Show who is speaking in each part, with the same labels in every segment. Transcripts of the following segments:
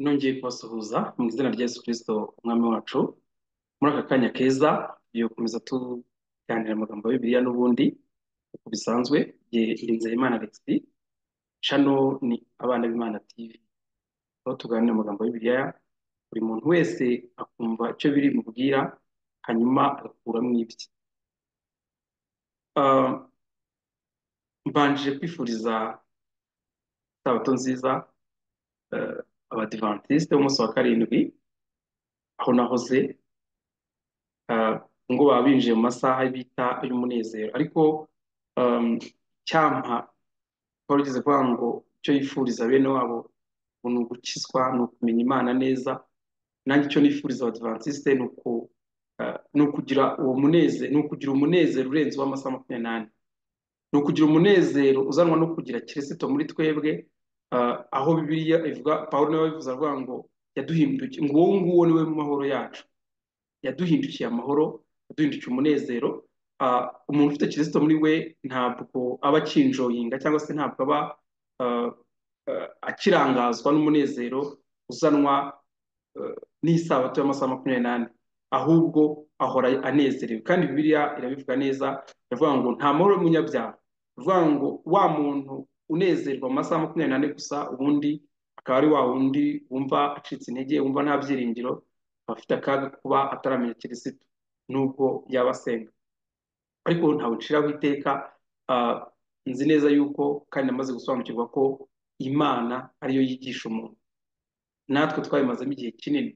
Speaker 1: nongeye kubasuhuza mu izina rya Yesu Kristo umwami wacu muri aka kanya keza yo gukomeza tuganira amagambo ya Bibiliya n'ubundi uko bisanzwe igihe Nzeyimana Alexis cano ni abana b'Imana TV aho tuganira amagambo ya Bibiliya buri muntu wese akumva icyo biri mubwira hanyuma agakuramo ibye Ah, mbanje kwifuriza sabato nziza eh, abadivantisite b'umunsi wa karindwi aho nahoze ah, ngo baba binjiye mu masaha bita y'umunezero ariko um, cyampa paul yigeze kuvuga ngo icyo yifuriza bene wabo ngo ni ugukizwa ni ukumenya imana neza nanjye icyo nifuriza abadivantisite ni uku ah, ni ukugira uwo munezero ni ukugira umunezero urenze uw'amasaha makumyabiri n'ane ni ukugira umunezero uzanwa no kugira kirisito muri twebwe ah, aho bibiliya ivuga pawulo niwe wabivuze avuga ngo yaduhindukiye ngo uwo nguwo niwe mahoro yacu yaduhindukiye amahoro yaduhindukiye umunezero Ah, umuntu ufite kirisito muri we ntabwo aba akinjoyinga cyangwa se ntabwo aba ah, ah, akirangazwa n'umunezero uzanwa eh, n'isabato y'amasaha makumyabiri n'ane ahubwo ahora anezerewe kandi bibiliya irabivuga neza iravuga ngo nta mahoro y'umunyabyaha iravuga ngo wa muntu unezerwa mu masaha makumyabiri n'ane gusa ubundi akaba ari wa wundi wumva acitse intege wumva nta byiringiro aba afite akaga ko kuba ataramenya kirisito nubwo yaba asenga ariko ntabwo nciraho iteka ah, nzi neza yuko kandi namaze gusobanukirwa ko imana ariyo yigisha umuntu natwe twabimazemo igihe kinini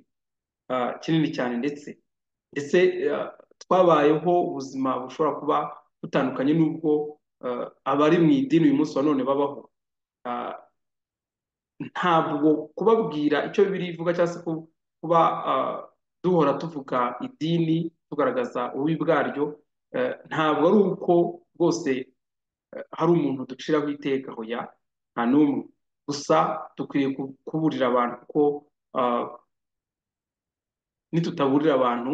Speaker 1: ah, kinini cyane ndetse ndetse ah, twabayeho ubuzima bushobora kuba butandukanye n'ubwo ah, abari mu idini uyu munsi wa none babaho Ah, ntabwo kubabwira icyo Bibiliya ivuga cyangwa se ku- kuba ah, duhora tuvuga idini tugaragaza ububi bwaryo eh, ntabwo ari uko rwose eh, hari umuntu duciraho iteka hoya nta n'umwe gusa dukwiriye ku- kuburira abantu kuko ah, nitutaburira abantu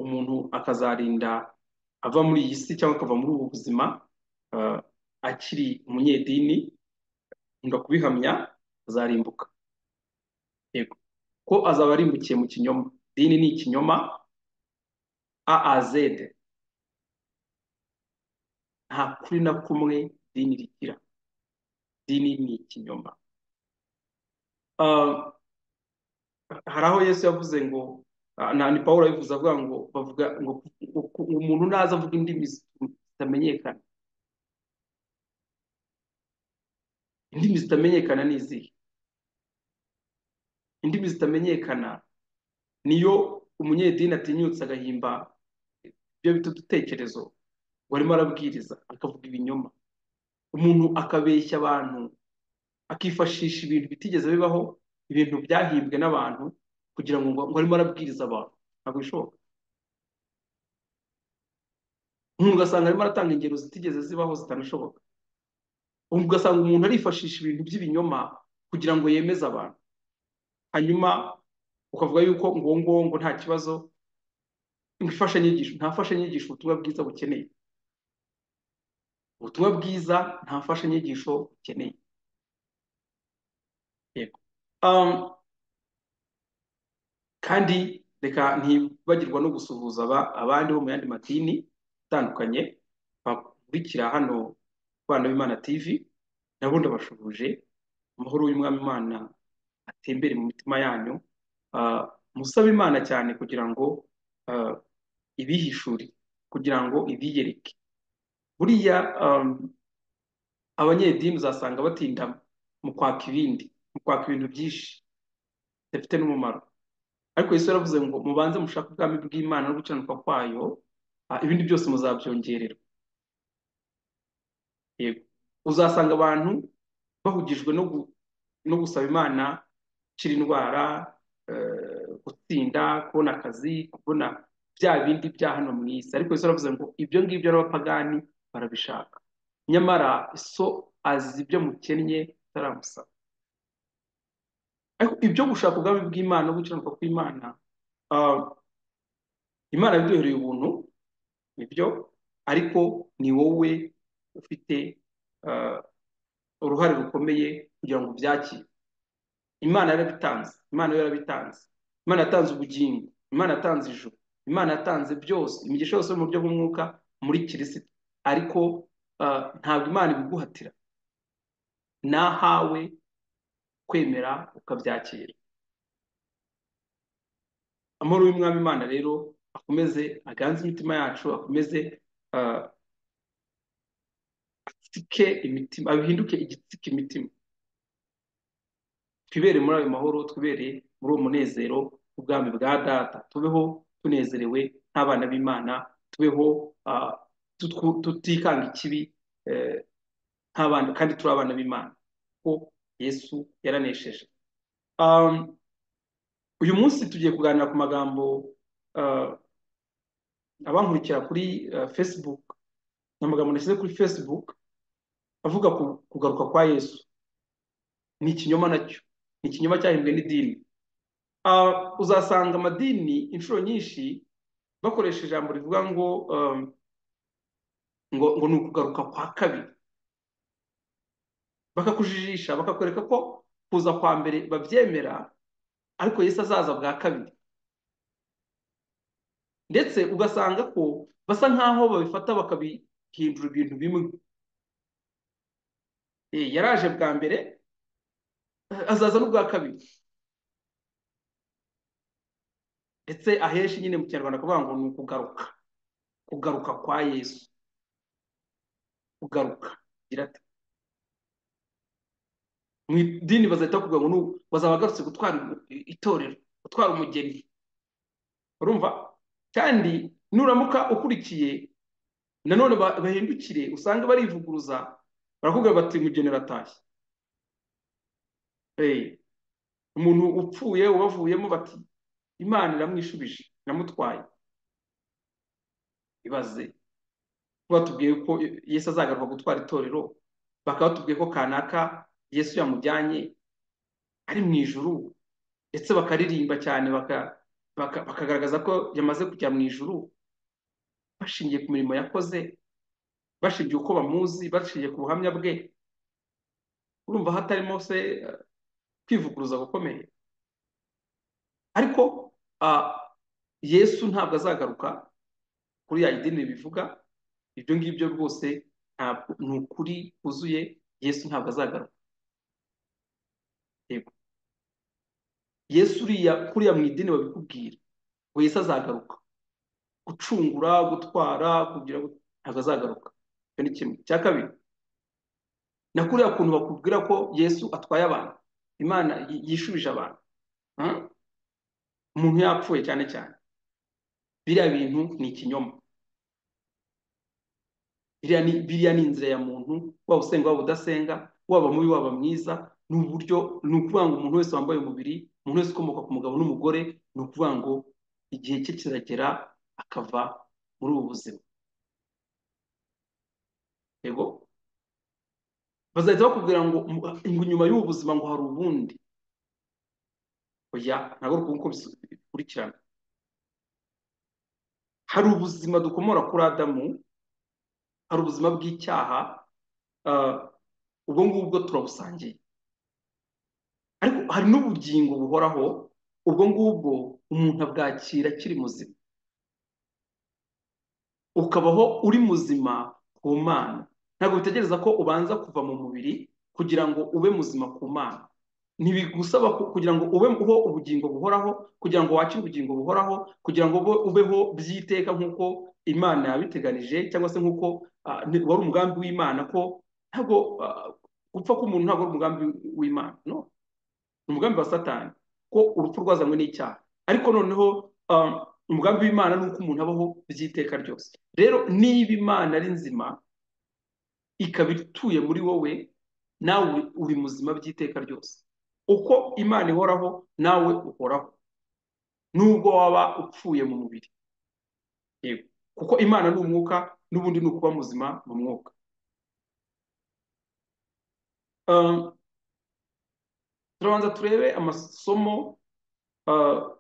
Speaker 1: umuntu akazarinda ava muri iyi si cyangwa akava muri ubu buzima ah, akiri umunyedini nkunda kubihamya azarimbuka yego ko azaba arimbukiye mu kinyoma dini ni ikinyoma aazed nta kuri na kumwe dini rigira dini ni ikinyoma Ah, hari aho yesu yavuze ngo ah, na ni pawulo yabivuze avuga ngo bavuga ngo ku- ku- umuntu naza avuga indimi zitamenyekana indimi zitamenyekana ni izihe indimi zitamenyekana niyo umunyedini atinyutse agahimba ibyo bita udutekerezo ngo arimo arabwiriza akavuga ibinyoma umuntu akabeshya abantu akifashisha ibintu bitigeze bibaho ibintu byahimbwe n'abantu kugira ngo ngo arimo arabwiriza abantu ntabwo bishoboka umuntu ugasanga arimo aratanga ingero zitigeze zibaho zitanashoboka umuntu ugasanga umuntu arifashisha ibintu by'ibinyoma kugira ngo yemeze abantu hanyuma ukavuga yuko ngo uwo nguwo ngo nta kibazo ngo imfashanyigisho nta mfashanyigisho ubutumwa bwiza bukeneye ubutumwa bwiza nta mfashanyigisho bukeneye yego Um, kandi reka ntibagirwa no gusuhuza aba- abandi bo mu yandi madini atandukanye bakurikira hano abana b'Imana TV nabo ndabashuhuje amahoro y'umwami Imana atembere mu mitima yanyu Ah, musabe Imana cyane kugira ngo ah, ibihishure kugira ngo ibiyereke buriya um, abanyedini uzasanga batinda mu kwaka ibindi mu kwaka ibintu byinshi bidafite n'umumaro ariko Yesu yaravuze ngo mubanze mushake ubwami bw'Imana no gukiranuka kwayo ah, ibindi byose muzabyongererwa yego uzasanga abantu bahugijwe no gu- no gusaba Imana gukira indwara eh, gutsinda kubona akazi kubona bya bindi bya hano mu isi ariko Yesu yaravuze ngo ibyo ngibyo n'abapagani barabishaka nyamara so azi ibyo mukennye ataramusaba ariko ibyo gushaka ubwami bw'Imana no gukiranuka kw'Imana ah, Imana yabiduhereye ubuntu nibyo ariko ni wowe ufite eh, uruhare rukomeye kugira ngo ubyakire imana yarabitanze imana yo yarabitanze imana yatanze ubugingo imana yatanze ijuru imana yatanze byose imigisha yose yo mu buryo bw'umwuka muri kirisito ariko ah, ntabwo imana ibiguhatira nahawe kwemera ukabyakira amahoro y'umwami imana rero akomeze aganze imitima yacu akomeze ah, atsike imitima abihinduke igitsike imitima twibere muri ayo mahoro twibere muri uwo munezero w'ubwami bwa data tubeho tunezerewe nk'abana b'imana tubeho ah, tutwu- tutikanga ikibi eh, nk'abana kandi turi abana b'imana kuko yesu yaranesheje Um, uyu munsi tugiye kuganira ku magambo ah, abankurikira kuri ah, facebook ni amagambo nashyize kuri facebook avuga ku kugaruka kwa yesu ni ikinyoma nacyo ni ikinyoma cyahimbwe n'idini Ah, uzasanga amadini inshuro nyinshi bakoresha ijambo rivuga ngo um, ngo ngo ni ukugaruka kwa kabiri bakakujijisha bakakwereka ko kuza kwa mbere babyemera ariko yesu azaza bwa kabiri ndetse ugasanga ko basa nk'aho babifata bakabihindura ibintu bimwe Eh, yaraje bwa mbere eh, azaza n'ubwa kabiri ndetse ahenshi nyine mu kinyarwanda kuvuga ngo ni ukugaruka kugaruka kwa yesu kugaruka agira ati mu idini bazahita bakuvuga ngo ni- bazaba bagarutse gutwara itorero gutwara umugeni urumva kandi nuramuka ukurikiye nanone ba- bahindukire usanga barivuguruza barakubwira bati umugeni aratashye Eh, umuntu upfuye ubavuyemo bati imana iramwishubije iramutwaye ibaze batubwiye ko yesu azagaruka gutwara itorero bakaba batubwiye ko kanaka yesu yamujyanye ari mu ijuru ndetse bakaririmba cyane baka- baka- bakagaragaza ko yamaze kujya mu ijuru bashingiye ku mirimo yakoze bashingiye uko bamuzi bashingiye ku buhamya bwe urumva hatarimo se eh, kwivuguruza gukomeye ariko ah, yesu ntabwo azagaruka kuri ya idini bivuga ibyo ngibyo rwose ntabwo ni ukuri kuzuye yesu ntabwo azagaruka yego yesu uriya kuriya mu idini babikubwira ngo yesu azagaruka gucungura gutwara kugira ngo ntabwo azagaruka icyo ni kimwe cya kabiri na kuriya kuntu bakubwira ko yesu atwaye abantu imana yi- yishubije abantu ah, umuntu yapfuye cyane cyane biriya bintu ni ikinyoma biriya ni biriya ni inzira ya muntu waba usenga waba udasenga waba mubi waba mwiza ni uburyo ni ukuvuga ngo umuntu wese wambaye umubiri umuntu wese ukomoka ku mugabo n'umugore ni ukuvuga ngo igihe cye kiragera akava muri ubu buzima yego bazahita bakubwira ngo mu- ngo nyuma y'ubu buzima ngo hari ubundi oya ntabwo ari uku nguko bisu- bikurikirana hari ubuzima dukomora kuri adamu hari ubuzima bw'icyaha ah, ubwo ngubwo turabusangiye ariko hari n'ubugingo buhoraho ubwo ngubwo umuntu abwakira akiri muzima ukabaho uri muzima ku mana ntabwo bitegereza ko ubanza kuva mu mubiri kugira ngo ube muzima ku mana ntibigusaba ku- kugira ngo ube uho ubugingo buhoraho kugira ngo wakire ubugingo buhoraho kugira ngo ube- ubeho by'iteka nk'uko imana yabiteganije cyangwa se nk'uko ah, ni- wari umugambi w'imana ko ntabwo ah, gupfa k'umuntu ntabwo ari umugambi w'imana no ni umugambi wa satani ko urupfu rwazanywe n'icyaha ariko noneho um, umugambi w'imana ni uko umuntu abaho by'iteka ryose rero niba imana ari nzima ikaba ituye muri wowe nawe uri muzima by'iteka ryose uko imana ihoraho nawe uhoraho nubwo waba upfuye mu mubiri yego kuko imana ni umwuka n'ubundi ni ukuba muzima mu mwuka Um, turabanza turebe amasomo uh,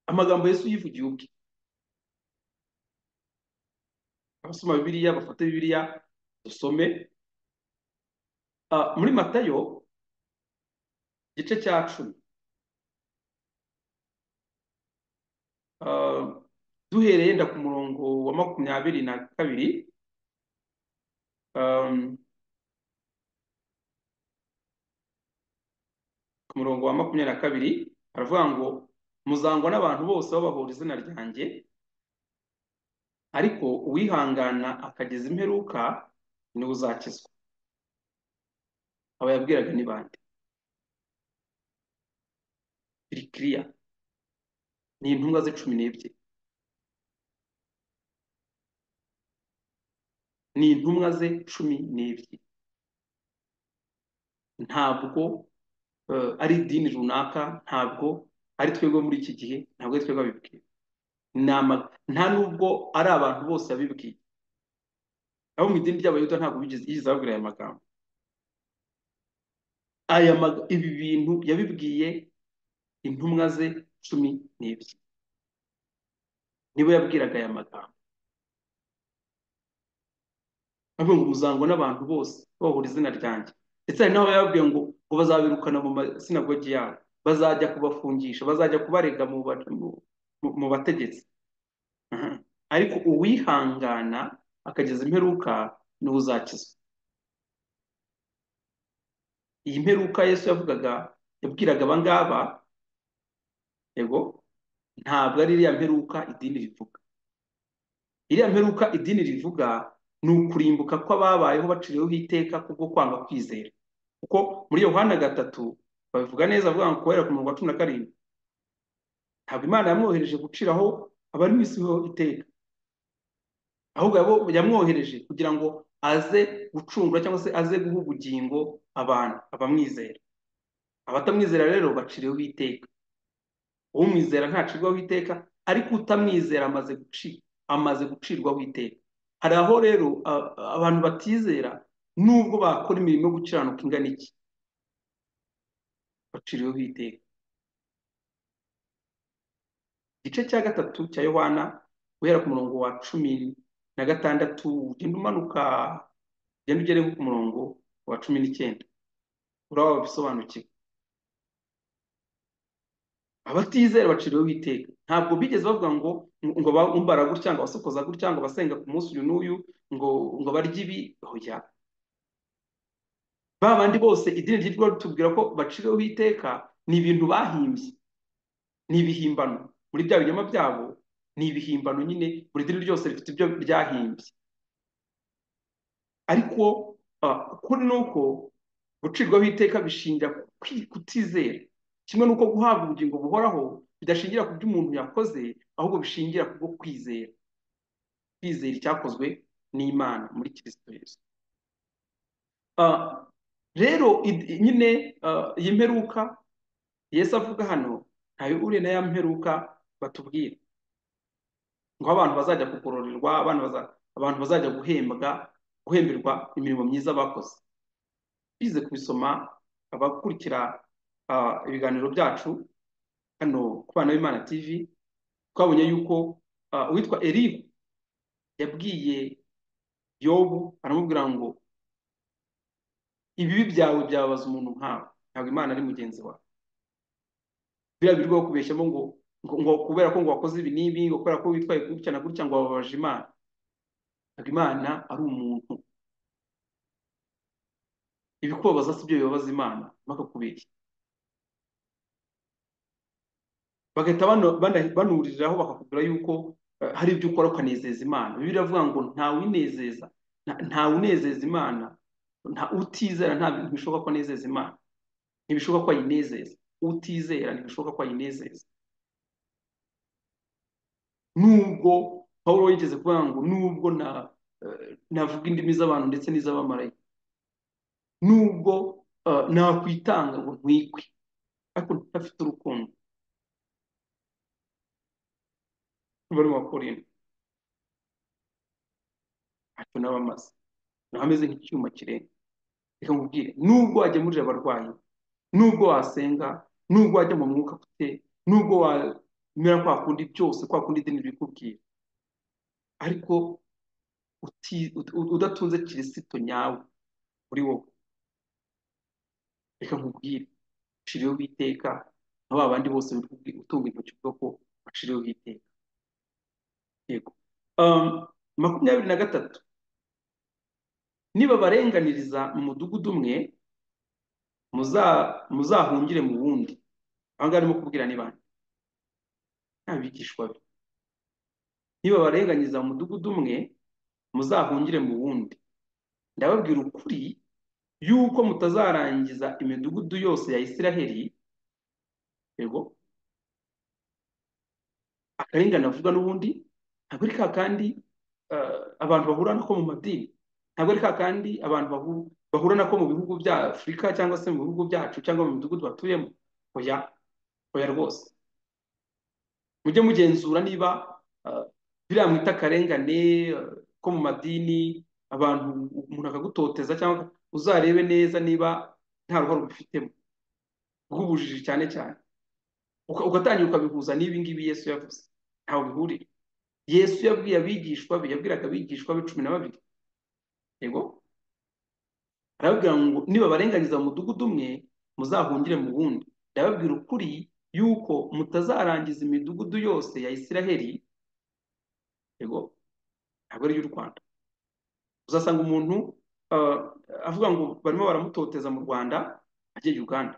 Speaker 1: amagambo yesu yivugiye ubwe abasoma bibiliya bafate bibiliya dusome Ah, muri matayo igice cya cumi ah, duhereye yenda ku murongo wa makumyabiri na kabiri ah, ku murongo wa makumyabiri na kabiri haravuga ngo muzangwa n'abantu bose babahora izina ryanjye ariko uwihangana akageza imperuka niwe uzakizwa aba yabwiraga ni bande kirikiriya ni intumwa z'icumi n'ebyiri ni intumwa ze cumi n'ebyiri ntabwo eh, ari idini runaka ntabwo ari twebwe muri iki gihe ntabwo ari twebwe abibwiwe Ni ama- nta nubwo ari abantu bose babibwiye abo mu idini ry'abayuda ntabwo bigeze yigeze ababwira aya magambo aya mag ibi bintu yabibwiye intumwa ze cumi n'ebyiri nibo yabwiraga aya magambo avuga ngo muzangwa n'abantu bose bahora izina ryanjye ndetse hari n'aho yababwiye ngo ngo bazabirukana mu masinagogi yabo bazajya kubafungisha bazajya kubarega mu, ba- mu, mu mu bategetsi Aha. ariko uwihangana akageza imperuka niwe uzakizwa iyi mperuka Yesu yavugaga yabwiraga aba ngaba yego ntabwo ari iriya mperuka idini rivuga iriya mperuka idini rivuga ni ukurimbuka kw'ababayeho baciriweho iteka kubwo kwanga kwizera kuko muri Yohana gatatu babivuga neza avuga ngo guhera ku murongo wa cumi na karindwi ntabwo Imana yamwohereje guciraho abari mu isi ho iteka ahubwo yabo- yamwohereje kugira ngo aze gucungura cyangwa se aze guha ubugingo abantu abamwizera abatamwizera rero baciriweho iteka umwizera ntacirwaho iteka ariko utamwizera amaze guci amaze gucirwaho iteka hari aho rero a- abantu batizera nubwo bakora imirimo yo gukiranuka ingana iki baciriweho iteka igice cya gatatu cya yohana guhera ku murongo wa cumi na gatandatu ugenda umanuka ugenda ugere ku murongo wa cumi n'icyenda uraba wabisobanukiwe abatizera baciriweho iteka ntabwo bigeze bavuga ngo ngo bambara gutya ngo abasokoza gutya ngo abasenga ku munsi uyu n'uyu ngo ngo barye ibi hoya ba bandi bose idini ryitwa ritubwira ko baciriweho iteka ni ibintu bahimbye ni ibihimbano muri bya binyoma byabo ni ibihimbano nyine buri dini ryose rifite ibyo ryahimbye ariko ah, ukuri ni uko gucirwaho iteka bishingira ku kwi- kutizera kimwe n'uko guhabwa ubugingo buhoraho bidashingira ku byo umuntu yakoze ahubwo bishingira ku bwo kwizera kwizera icyakozwe n'imana muri kirisito yesu Ah, rero id- nyine ah, iyi mperuka yesu avuga hano ntayo uriye na ya mperuka batubwira ngo abantu bazajya kugororerwa abantu baza- abantu bazajya guhembwa guhemberwa imirimo myiza bakoze bize kubisoma abakurikira ah, ibiganiro byacu hano ku bana b'imana tv twabonye yuko ah, uwitwa erihu yabwiye yobu aramubwira ngo ibibi byawe byababaza umuntu nkawe ntabwo imana ari mugenzi wawe biriya birirwa bakubeshyamo ngo ngo ngo kubera ko ngo wakoze ibi n'ibi ngo kubera ko witwaye gutya na gutya ngo wababaje imana ntabwo imana ari umuntu ibikubabaza si byo bibabaza imana bakakubeshya bagahita bano- bana- banuriraho bakakubwira yuko eh, hari ibyo ukora ukanezeza imana bibiliya iravuga ngo ntawinezeza nta- ntawunezeza imana nta utizera nta bintu bishoboka ko anezeza imana ntibishoboka ko ayinezeza utizera ntibishoboka ko ayinezeza nubwo pawulo yigeze kuvuga ngo nubwo na eh, navuga indimi z'abantu ndetse n'iz'abamarayika nubwo eh, nakwitanga ngo ntwikwe ariko ntafite urukundo bari mu bakorinto ntacyo naba amaze naba ameze nk'icyuma kirenga reka nkubwire nubwo wagemurira abarwayi nubwo wasenga nubwo wajya mu mwuka ufite nubwo wamera kwa kundi byose kwa kundi idini bikubwira ariko uti- ut- udatunze kirisito nyawe uri wowe reka nkubwire ushiriyeho uwiteka na ba bandi bose wirirwa utunga intoki uvuga ko washiriyeho uwiteka yego Um, makumyabiri na gatatu nibabarenganiriza mu mudugudu umwe muza- muzahungire mu wundi aha ngaha arimo kubwira ni bande n'abigishwa be nibabarenganyiza mu mudugudu umwe muzahungire mu wundi ndababwira ukuri yuko mutazarangiza imidugudu yose ya Isiraheli yego akarengane avugwa n'ubundi ntabwo ari ka kandi eh, abantu bahura nako mu madini ntabwo ari ka kandi abantu bahu- bahura nako mu bihugu bya Afurika cyangwa se mu bihugu byacu cyangwa mu midugudu batuyemo oya oya rwose mujye mugenzura niba eh, biriya mwita akarengane eh, ko mu madini abantu umuntu akagutoteza cyangwa uzarebe neza niba nta ruhare ubifitemo rw'ubujiji cyane cyane Uka- ugatangira ukabihuza n'ibi ngibi Yesu yavuze ntaho bihurira Yesu yabwiye abigishwa be yabwiraga abigishwa be cumi na babiri yego arababwira ngo nibabarenganyiza mu mudugudu umwe muzahungire mu wundi ndababwira ukuri yuko mutazarangiza imidugudu yose ya Isiraheli yego ntabwo ari y'u Rwanda uzasanga umuntu ah, avuga ngo barimo baramutoteza mu Rwanda agiye Uganda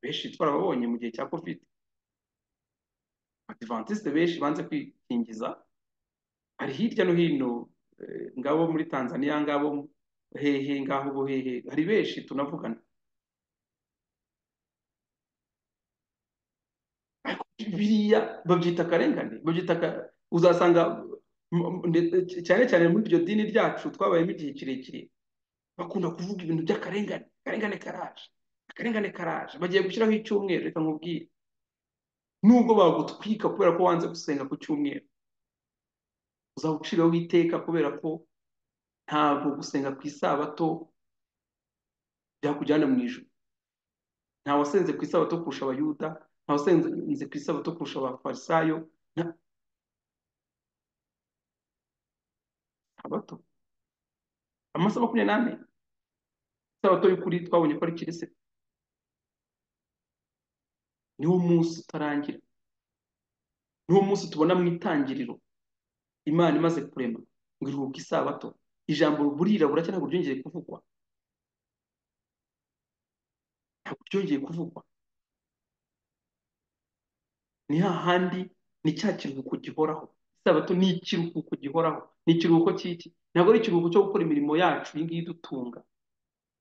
Speaker 1: benshi twarababonye mu gihe cya covid abadivantisite benshi banze kwikingiza hari hirya no hino eh, ngabo muri Tanzania ngabo hehe ngaho buhehe hari benshi tunavugana ariko biriya babyita akarengane babyita aka- uzasanga m- m- ndetse- cyane cyane muri iryo dini ryacu twabayemo igihe kirekire bakunda kuvuga ibintu by'akarengane akarengane karaje akarengane karaje bagiye gushyiraho icyumweru reka nkubwire nubwo bagutwika kubera ko wanze gusenga ku cyumweru uzaba uciriweho iteka kubera ko ntabwo gusenga ku isabato byakujyana mu ijuru nta wasenze ku isabato kurusha abayuda nta wasenze ku isabato kurusha abafarisayo nta sabato amasaha makumyabiri n'ane isabato y'ukuri twabonye ko ari kirisiti niwo munsi utarangira niwo munsi tubona mu itangiriro imana imaze kurema ngo iruhuke isabato ijambo burira buracya ntabwo ryongeye kuvugwa ntabwo ryongeye kuvugwa ni hahandi ni cya kiruhuko gihoraho isabato ni ikiruhuko gihoraho ni ikiruhuko cy'iki ntabwo ari ikiruhuko cyo gukora imirimo yacu iyi ngiyi idutunga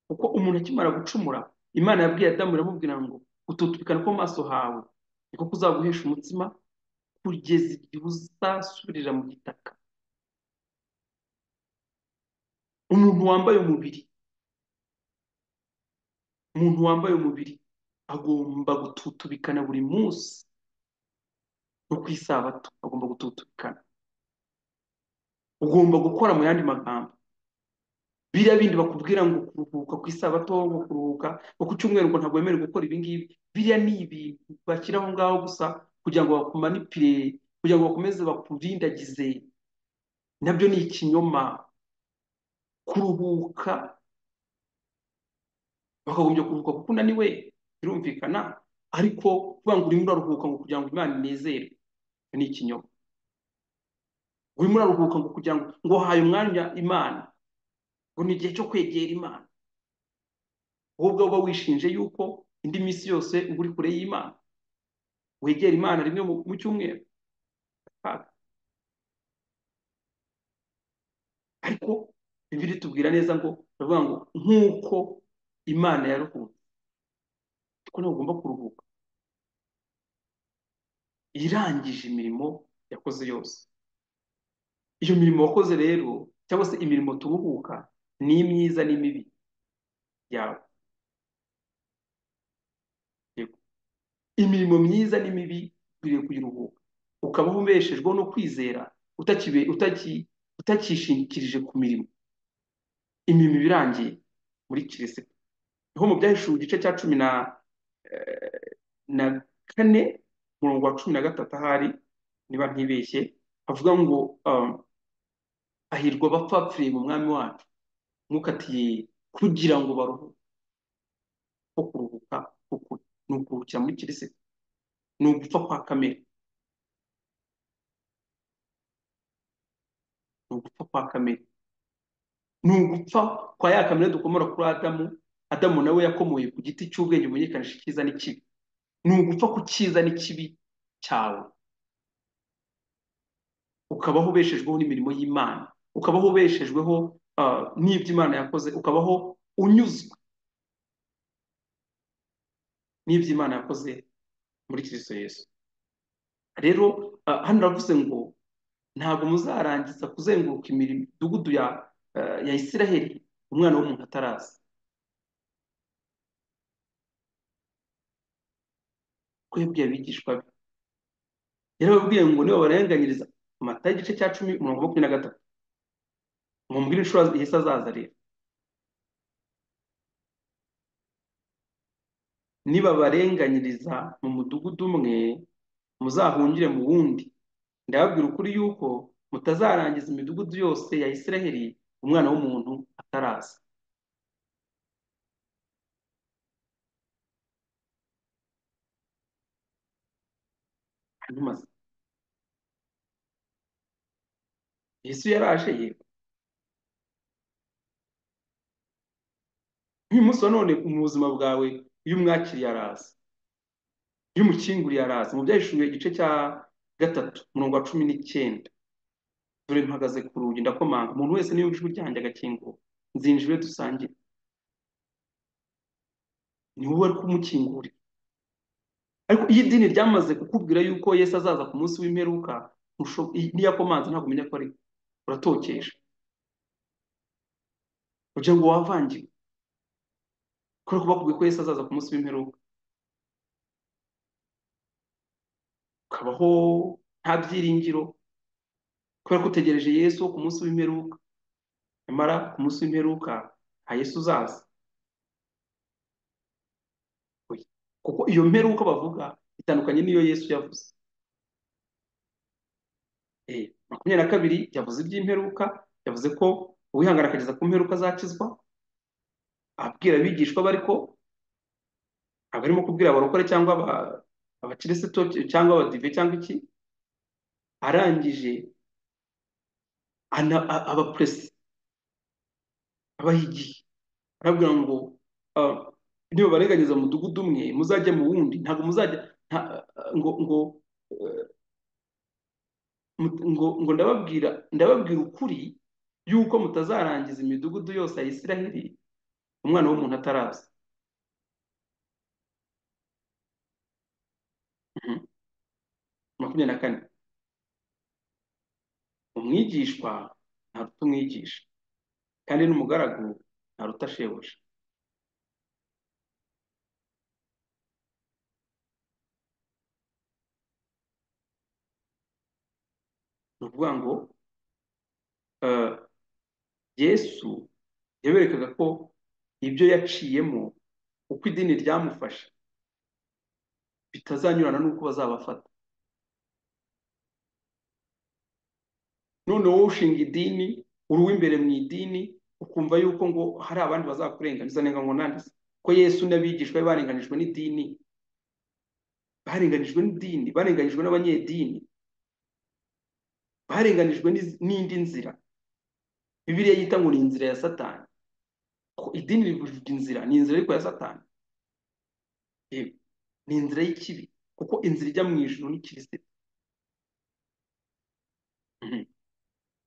Speaker 1: kuko umuntu akimara gucumura imana yabwiye adamu iramubwira ngo gututubikana ko maso hawe niko kuzaguhesha umutsima kugeza igihe uzasubirira mu gitaka umuntu wambaye umubiri umuntu wambaye umubiri agomba gututubikana buri munsi no ku isabato agomba gututubikana ugomba gukora mu yandi magambo biriya bindi bakubwira ngo kuruhuka ku isabato ngo kuruhuka ngo ku cyumweru ngo ntabwo wemerewe gukora ibi ngibi biriya ni ibintu bashyiraho ngaho gusa kugira ngo bakumanipire kugira ngo bakomeze bakurindagize nabyo ni ikinyoma kuruhuka bakagombye kuruhuka kuko unaniwe birumvikana ariko kuvuga ngo urimo uraruhuka ngo kugira ngo Imana inezerwe ni ikinyoma urimo uraruhuka ngo kugira ngo ngo haye umwanya Imana ngo ni igihe cyo kwegera Imana wowe ubwawe uba wishinje yuko indi minsi yose uba uri kure y'Imana wegera Imana rimwe mu mu cyumweru kaga. ariko Bibiliya itubwira neza ngo iravuga ngo nk'uko Imana yaruhutse niko nawe ugomba kuruhuka irangije imirimo yakoze yose iyo mirimo wakoze rero cyangwa se imirimo turuhuka ni imyiza n'imibi yawe Yego. imirimo myiza n'imibi ukwiriye kuyiruhuka ukaba ubeshejweho no kwizera utakibe utaki utakishingikirije ku mirimo imirimo iba irangiye muri kirisiti niho mu byahishuwe igice cya cumi na eh, na kane umurongo wa cumi na gatatu ahari niba ntibeshye havuga ngo um, hahirwa abapfapfiriye mu mwami wacu mwuka ati "Ye, kugira ngo baruhuke ko kuruhuka uku ni ukuruhukira muri kirisita ni ugupfa kwa kamere ni ugupfa kwa kamere ni ugupfa kwa ya kamere dukomora kuri adamu adamu nawe yakomoye ku giti cy'ubwenge bumenyekanisha icyiza n'ikibi ni ugupfa ku cyiza n'ikibi cyawe ukabaho ubeshejweho n'imirimo y'imana ukabaho ubeshejweho ah, n'ibyo imana yakoze ukabaho unyuzwe n'ibyo imana yakoze muri kirisito yesu rero ah, hano uravuze ngo ntabwo muzarangiza kuzenguruka imirimo imidugudu ya ah, ya isiraheli umwana w'umuntu ataraza ko yabwiye abigishwa be yarababwiye ngo nibabarenganyiriza mata igice cya cumi umurongo wa makumyabiri na gatatu mumbwire inshuro yesu azaza rero nibabarenganyiriza mu mudugudu umwe muzahungire mu wundi ndababwira ukuri yuko mutazarangiza imidugudu yose ya isiraheli umwana w'umuntu ataraza hanyuma yesu yaraje yego uyu munsi wa none mu buzima bwawe iyo umwakiriye araza iyo umukinguriye araza mu byahishuye igice cya gatatu umurongo wa cumi n'icyenda dore mpagaze ku rugi ndakomanga umuntu wese niyo ijwi ryanjye agakingura nzinjire dusangire ni wowe wari kumukingurira ariko iyo idini ryamaze kukubwira yuko yesu azaza ku munsi w'imperuka ntusho- i- niyo akomanze ntabwo umenya ko ari we. uratokesha ugira ngo wavangiwe kubera ko bakubwiye ko yesu azaza ku munsi w'imperuka ukabaho nta byiringiro kubera ko utegereje yesu wo ku munsi w'imperuka nyamara ku munsi w'imperuka nta yesu uzaza Oya. kuko iyo mperuka bavuga itandukanye n'iyo yesu yavuze Eh, makumyabiri na kabiri yavuze iby'imperuka yavuze ko uwihangana akageza ku mperuka azakizwa abwira abigishwa be ariko ntabwo arimo kubwira abarokore cyangwa aba- abakirisito cyangwa abadive cyangwa iki arangije ana- a- abapuresi abaha igihe arabwira ngo ah, nibabarenganyiriza mu mudugudu umwe muzajya mu wundi ntabwo muzajya nta- ah, ngo ngo eh, mut- ngo ngo ndababwira ndababwira ukuri yuko mutazarangiza imidugudu yose ya Isiraheli umwana w'umuntu ataraza Mhm. makumyabiri na kane umwigishwa ntaruta umwigisha kandi n'umugaragu ntaruta shebuja ni ukuvuga ngo eh, yesu yaberekaga ko ibyo yaciyemo uko idini ryamufashe bitazanyurana n'uko bazabafata none wowe ushinga idini uri uw'imbere mu idini ukumva yuko ngo hari abandi bazakurenganiza nega ngo nanditse ko yesu n'abigishwa be barenganijwe n'idini barenganijwe n'idini barenganijwe n'abanyedini barenganijwe n'iz- n'indi nzira bibiliya yita ngo ni inzira ya satani ko idini rivuga inzira ni inzira ariko ya satani yewe ni inzira y'ikibi kuko inzira ijya mu ijuru ni kirisito Mhm.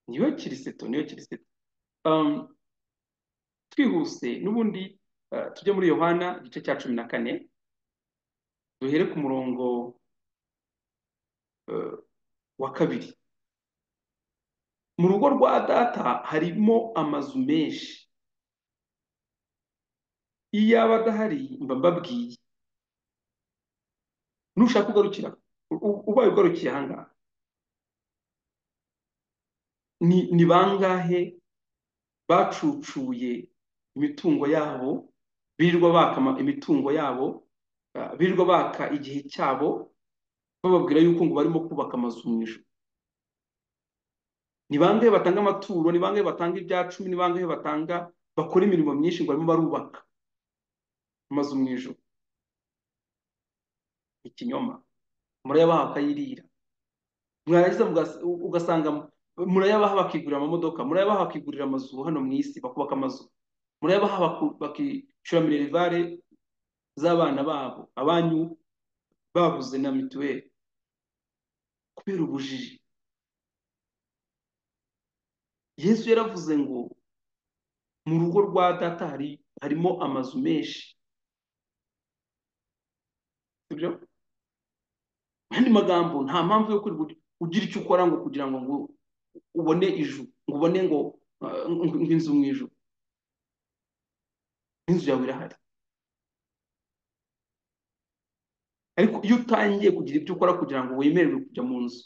Speaker 1: niyo kirisito niyo kirisito Um, twihuse n'ubundi uh, tujye muri yohana igice cya cumi na kane duhere ku murongo uh, wa kabiri mu rugo rwa data harimo amazu menshi iyo yaba adahari mba mbabwiye nushaka ugarukira u- u- ubaye ugarukiye ahangaha ni, ni bangahe bacucuye imitungo yabo birirwa baka ama- imitungo yabo uh, birirwa baka igihe cyabo bababwira yuko ngo barimo kubaka amazu mu ijuru ni bangahe batanga amaturo ni bangahe batanga ibya cumi ni bangahe batanga bakora imirimo myinshi ngo barimo barubaka amazu mu ijuru ikinyoma murayabaha bakayirira mwarangiza mugas- u- ugasanga murayabaha bakigurira amamodoka murayabaha bakigurira amazu hano mu isi bakubaka amazu murayabaha baku- bakishyura minerivare z'abana babo abanyu babuze na mituweli kubera ubujiji yesu yaravuze ngo mu rugo rwa data hari harimo amazu menshi sibyo mu yandi magambo nta mpamvu yo kwirirwa ugira icyo ukora ngo kugira ngo ngo ubone ijuru ngo ubone ngo uh, ngo inzu mu ijuru n'inzu yawe irahari ariko iyo utangiye kugira ibyo ukora kugira ngo wemererwe kujya mu nzu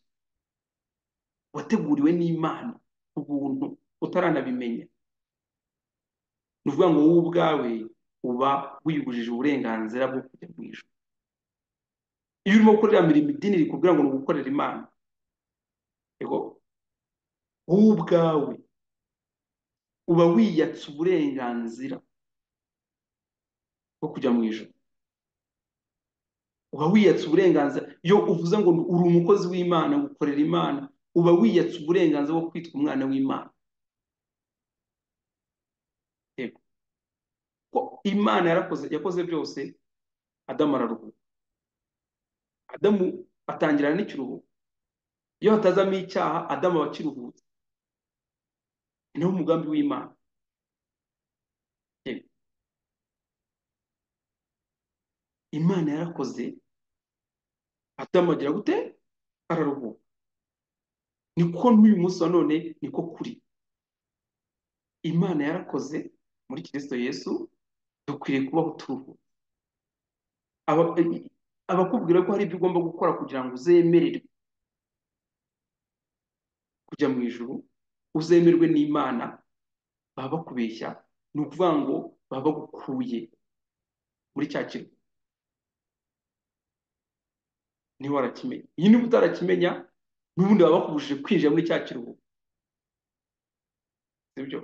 Speaker 1: wateguriwe n'imana ku buntu utaranabimenya ni ukuvuga ngo wowe ubwawe uba wiyubujije uburenganzira bwo kujya mu ijuru iyo urimo gukorera mirimo idini rikubwira ngo ni ugukorera imana yego wowe ubwawe uba wiyatse uburenganzira bwo kujya mu ijuru uba wiyatse uburenganzira iyo uvuze ngo uri umukozi w'imana gukorera imana uba wiyatse uburenganzira bwo kwitwa umwana w'imana yego ko imana yarakoze yakoze byose adamu araruhuka adamu atangirana n'ikiruhuko iyo hatazamo icyaha adamu aba akiruhutse ni nawo umugambi w'imana yego imana yarakoze adamu agira gute araruhuka niko n'uyu munsi wa none niko kuri imana yarakoze muri kirisito yesu dukwiriye kubaho turuhuka Aba- abakubwira ko hari ibyo ugomba gukora kugira ngo uzemererwe kujya mu ijuru uzemerwe n'imana baba bakubeshya ni ukuvuga ngo baba bagukuye muri cya kirwa niba warakimenya iyi niba utarakimenya n'ubundi baba bakubujije kwinjira muri cya kiruhuko sibyo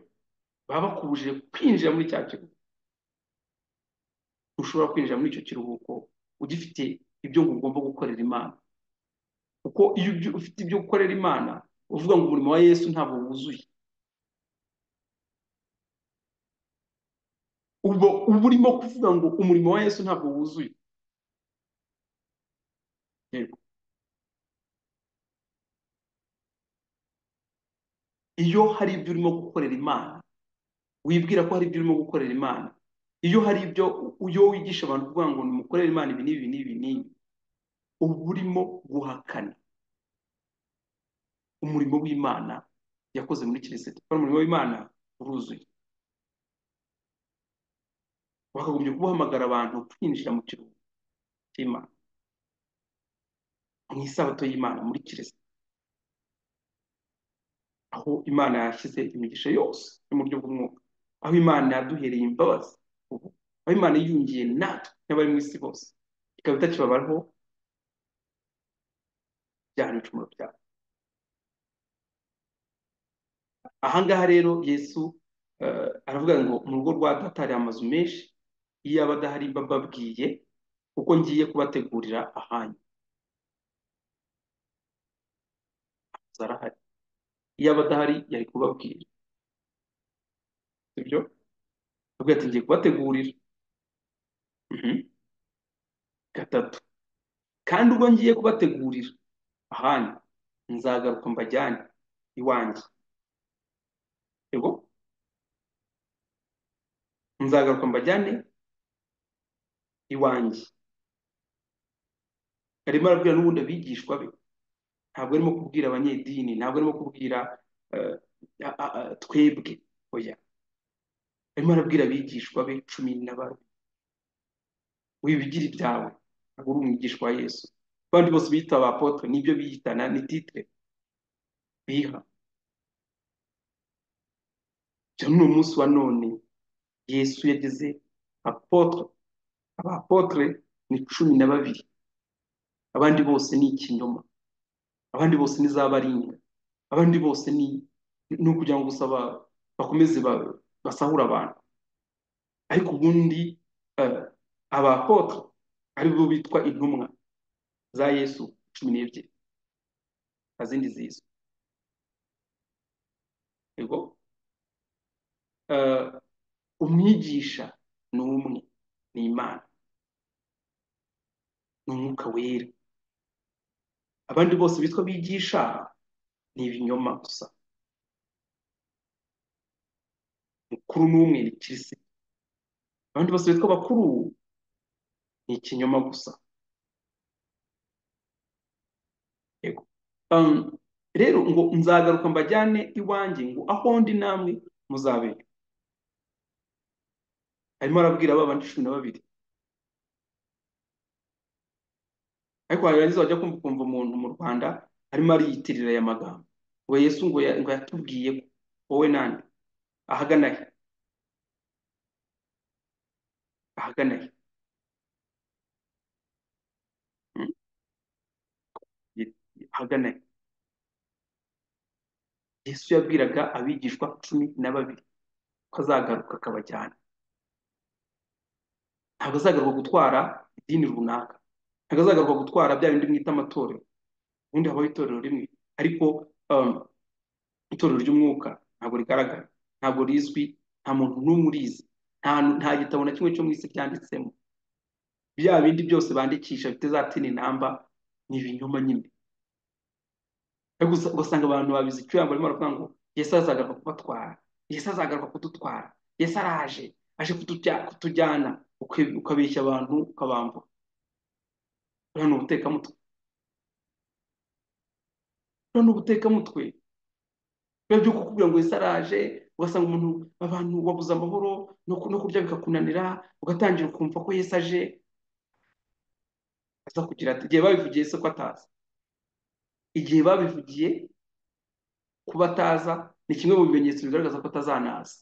Speaker 1: baba bakubujije kwinjira muri cya kiruhuko ntushobora kwinjira muri icyo kiruhuko ugifite ibyo ngo ugomba gukorera imana kuko iyo ubyo- ufite ibyo gukorera imana uvuga ngo umurimo wa yesu ntabwo wuzuye ubwo uba urimo kuvuga ngo umurimo wa yesu ntabwo wuzuye Yego. iyo hari ibyo urimo gukorera imana wibwira ko hari ibyo urimo gukorera imana iyo hari ibyo iyo wigisha abantu kuvuga ngo nimukorere imana ibi n'ibi n'ibi n'ibi uba urimo guhakana umurimo w'imana yakoze muri kirisito kandi umurimo w'imana uruzuye wakagombye guhamagara abantu kwinjira mu kiruhuko cy'imana mu isabato y'imana muri kirisito aho imana yashyize imigisha yose yo mu buryo bw'umwuka aho imana yaduhereye imbabazi ubu aho imana yiyungiye natwe n'abari mu isi bose ikaba itakibabaraho ibyaha n'ibicumuro byabo aha ngaha rero yesu eh, aravuga ngo mu rugo rwa data hari amazu menshi iyo aba adahari mba mbabwiye kuko ngiye kubategurira ahanyu Amazu arahari iyo aba adahari yari kubabwira sibyo aravuga ati ngiye kubategurira Mhm. gatatu kandi ubwo ngiye kubategurira ahanyu nzagaruka mbajyane iwanjye yego nzagaruka mbajyane iwanjye arimo arabwira n'ubundi abigishwa be ntabwo arimo kubwira abanyedini ntabwo arimo kubwira eh, a- a- a- twebwe oya arimo arabwira abigishwa be cumi na babiri wibigira ibyawe ntabwo uri umwigishwa wa yesu abandi bose biyita abapotre nibyo biyitana ni titre biha bya n'uno munsi wa none yesu yageze apotre abapotre ni cumi na babiri abandi bose ni ikinyoma abandi bose ni za baringa abandi bose ni ni ukugira ngo gusa ba- bakomeze ba- basahure abantu ariko ubundi eh, abapotre aribo bitwa intumwa za yesu cumi n'ebyiri nta zindi zizwi yego Eh, umwigisha ni umwe ni imana ni umwuka wera abandi bose bitwa bigisha ni ibinyoma gusa mukuru n'umwe ni kirisito abandi bose bitwa bakuru ni ikinyoma gusa yego Um, rero ngo nzagaruka mbajyane iwanjye ngo aho ndi namwe muzabera arimo arabwira ba bandi cumi na babiri ariko warangiza wajya kumva ukumva umuntu mu rwanda arimo ariyitirira aya magambo ngo yesu ngo ya- ngo yatubwiye ko wowe nande ahagana he ahagana he Mm, ahagana he yesu yabwiraga abigishwa cumi na babiri ko azagaruka akabajyana ntabwo azagaruka gutwara idini runaka ntabwo azagaruka gutwara bya bindi mwita amatorero ubundi habaho itorero rimwe ariko um, itorero ry'umwuka ntabwo rigaragara ntabwo rizwi nta muntu n'umwe urizi nta nta gitabo na kimwe cyo mu isi ryanditsemo bya bindi byose bandikisha bifite za tini namba ni ibinyoma nyine ariko usa- ugasanga abantu babizi icyuya barimo baravuga ngo yesu azagaruka kubatwara yesu azagaruka kudutwara yesu araje aje kutujya- kutujyana uke- ukabeshya abantu ukabambura uriya ni ubutekamutwe uriya ni ubutekamutwe biba byo kukubwira ngo ese araje ugasanga umuntu abantu wabuze amahoro no ku- no kurya bikakunanira ugatangira ukumva ko Yesu aje aza kugira ati igihe babivugiye se ko ataza igihe babivugiye kuba ataza ni kimwe mu bimenyetso bigaragaza ko atazanaza